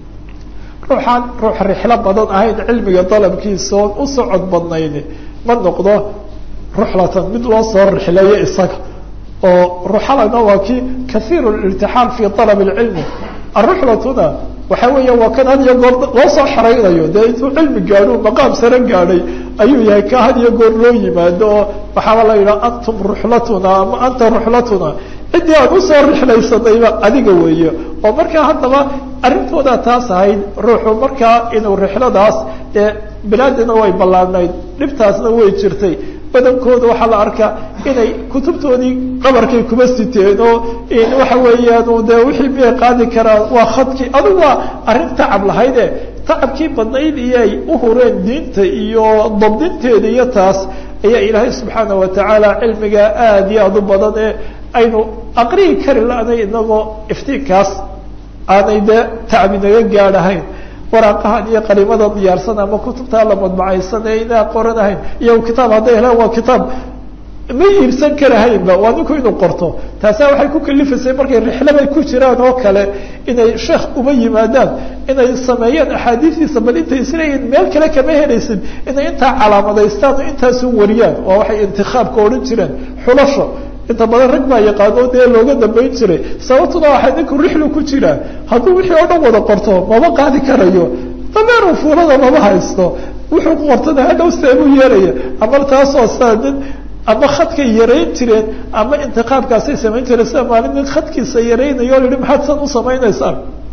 ruuxaan ruux rixlo badan ahayn cilmiga dalabkiisa oon u socod badnayn ma noqdo ruxlatan mid loo soo rixleeyo isaga oo ruxalana waa kii kaiiru lirtixaal fi alab اlcilmi aruxlatuna waxa weeya waa kan had iyo goor loo soo xaraynayo dee intuu cilmi gaadho maqaam sare gaadhay ayuu yahay ka had iyo goor loo yimaado oo waxaaba la yidhaha antum ruxlatuna ama anta ruxlatuna ciddii aan usoo rixlaysanayba adiga weeye oo markaa haddaba arrintooda taas ahayd ruuxu markaa inuu rixladaas dee bilaadina way ballaanayd dhibtaasna way jirtay badankooda waxaa la arkaa inay kutubtoodii qabarkay kuma siteen oo waxa weeyaan dee wixii miyay qaadi karaan waa khadkii adugu waa arrin tacab lahayde tacabkii badnayd iyo ay u hureen diinta iyo dabdinteeda iyo taas ayaa ilaahay subxaana watacaala cilmiga aada iyo aada u badan ee aynu aqrihi kari la-nay inagoo iftiinkaas aanay dee tacbi naga gaadhahayn waraaqahan iyo qariimada diyaarsan ama kutubtaa la madbacaysan ee inaa qoranahayn iyo kitaab hadday helaan waa kitaab ma iibsan karahaynba waa ninku inuu qorto taasaa waxay ku kalifaysay markay rixlabay ku jiraan oo kale inay sheekh uma yimaadaan inay sameeyaan axaadiistiisa bal intay isleeyihin meel kale kama helaysid inay intaa calaamadaystaan oo intaasu wariyaan waa waxay intikaabka odhan jireen xulasho inta badan rag baa yaqaano dee looga dambayn jiray sababtuna waxay ninku rixlu ku jiraa hadduu wixii oo dhan wada qorto mama qaadi karayo dameeru fuulada mama haysto wuxuu qortana hadhow seebuu yeelaya ama taasoo saa nin ama khadkay yarayn jireen ama intiqaabkaasay samayn jireen sida maalin nin khadkiisa yaraynayo o yihi maxaad san u samaynaysaan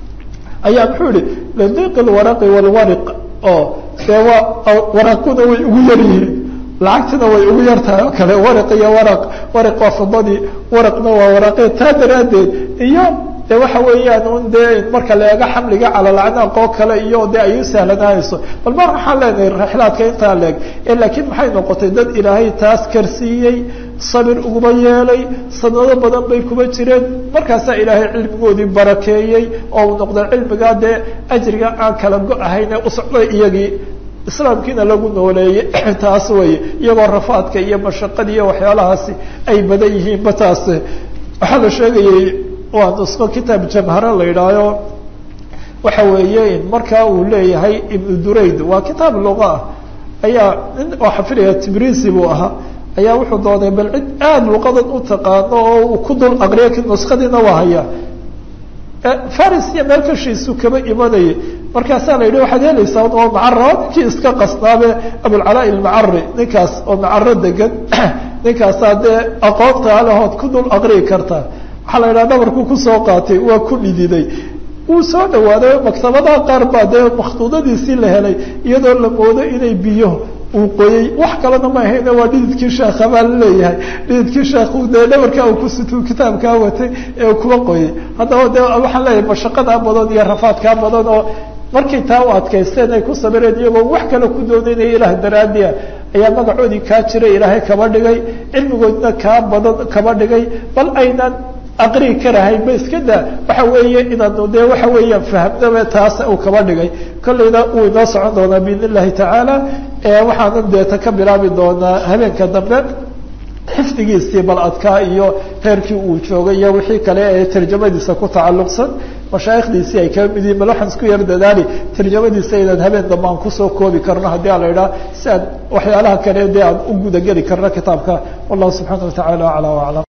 ayaa muxuu yihi lidiiq lwaraqi walwariq oo dee waa waraaquna way ugu yar yihiin lacagtina way ugu yartahay oo kale waraq iyo waraq waraq waa fidadii waraqna waa waraqe taa daraaddeed iyo de waxa weeyaan un dee marka la eego xamliga calalacnaaq oo kale iyo de ay u sahlanaanayso bal mar waxaan leenahay rixlaadka intaa leeg e laakiin maxay noqotay dad ilaahay taas karsiiyey sabir uguma yeelay sanado badan bay kuma jireen markaasaa ilaahay cilmigoodii barakeeyey oo uu noqday cilmigaa dee ajriga aan kala go-ahayn ee u socday iyagii islaamkiina lagu nooleeyey taas weeye iyagoo rafaadka iyo mashaqada iyo waxyaalahaasi ay badan yihiinba taas waxaa la sheegayay waa nusqo kitaab jamhara la yidhaaho waxa weeye markaa uu leeyahay ibnu durayd waa kitaab luqa ah ayaa nin oo xafidaya tibrisi buu ahaa ayaa wuxuu doonay bal cid aada luqadan u taqaano oo uu ku dul aqriya nuskadiina waa hayaa faris iyo meel kashiisu kaba imanayay markaasaa la yidhi waxaad helaysaa oo macaro ninkii iska qasnaabe abulcalaa ilmacari ninkaas oo macaro degan ninkaasaa dee aqoonta alahood ku dul aqri'i karta waxaa la yidhaha dhabarkuu kusoo qaatay waa ku dhididay wuu soo dhawaaday maktabadaha qaar baa dee makhtuudadiisii la helay iyadoo la moodo inay biyo uu qoyey wax kalena ma ahayne waa dhididkii sheekha baa laleeyahay dhididkii sheekhu dee dhabarkaa uu kusituu kitaabkaa watay ee uu kuba qoyey haddaba de waxaan leeyahay mashaqadaa badan iyo rafaadkaa badan oo markay taa u adkaysteen ay ku sabireen iyagoo wax kale ku doonaynaya ilaah daraadiya ayaa magacoodii kaa jiray ilaahay kaba dhigay cilmigoodna kaa badan kaba dhigay bal aynan aqrii karahayn ba iska daa waxa weeye inaanu dee waxa weeyaan fahamnaba taas uu kaba dhigay kollayna uu inoo socon doonaa biidn illahi tacaala waxaanan deeta ka bilaabi doonaa habeenka dambe xifdigiisii bal adkaa iyo heerkii uu joogay iyo wixii kale ee tarjamadiisa ku tacalluqsan mashaaikhdiisii ay kaba mid yihin bal waxaan isku yar dadaali tarjamadiisa inaan habeen dambe aan kusoo koobi karno haddii a la idhaha si aan waxyaalaha kale dee aan u gudageli karno kitaabka wallahu subxaana wa tacaala aclى aclam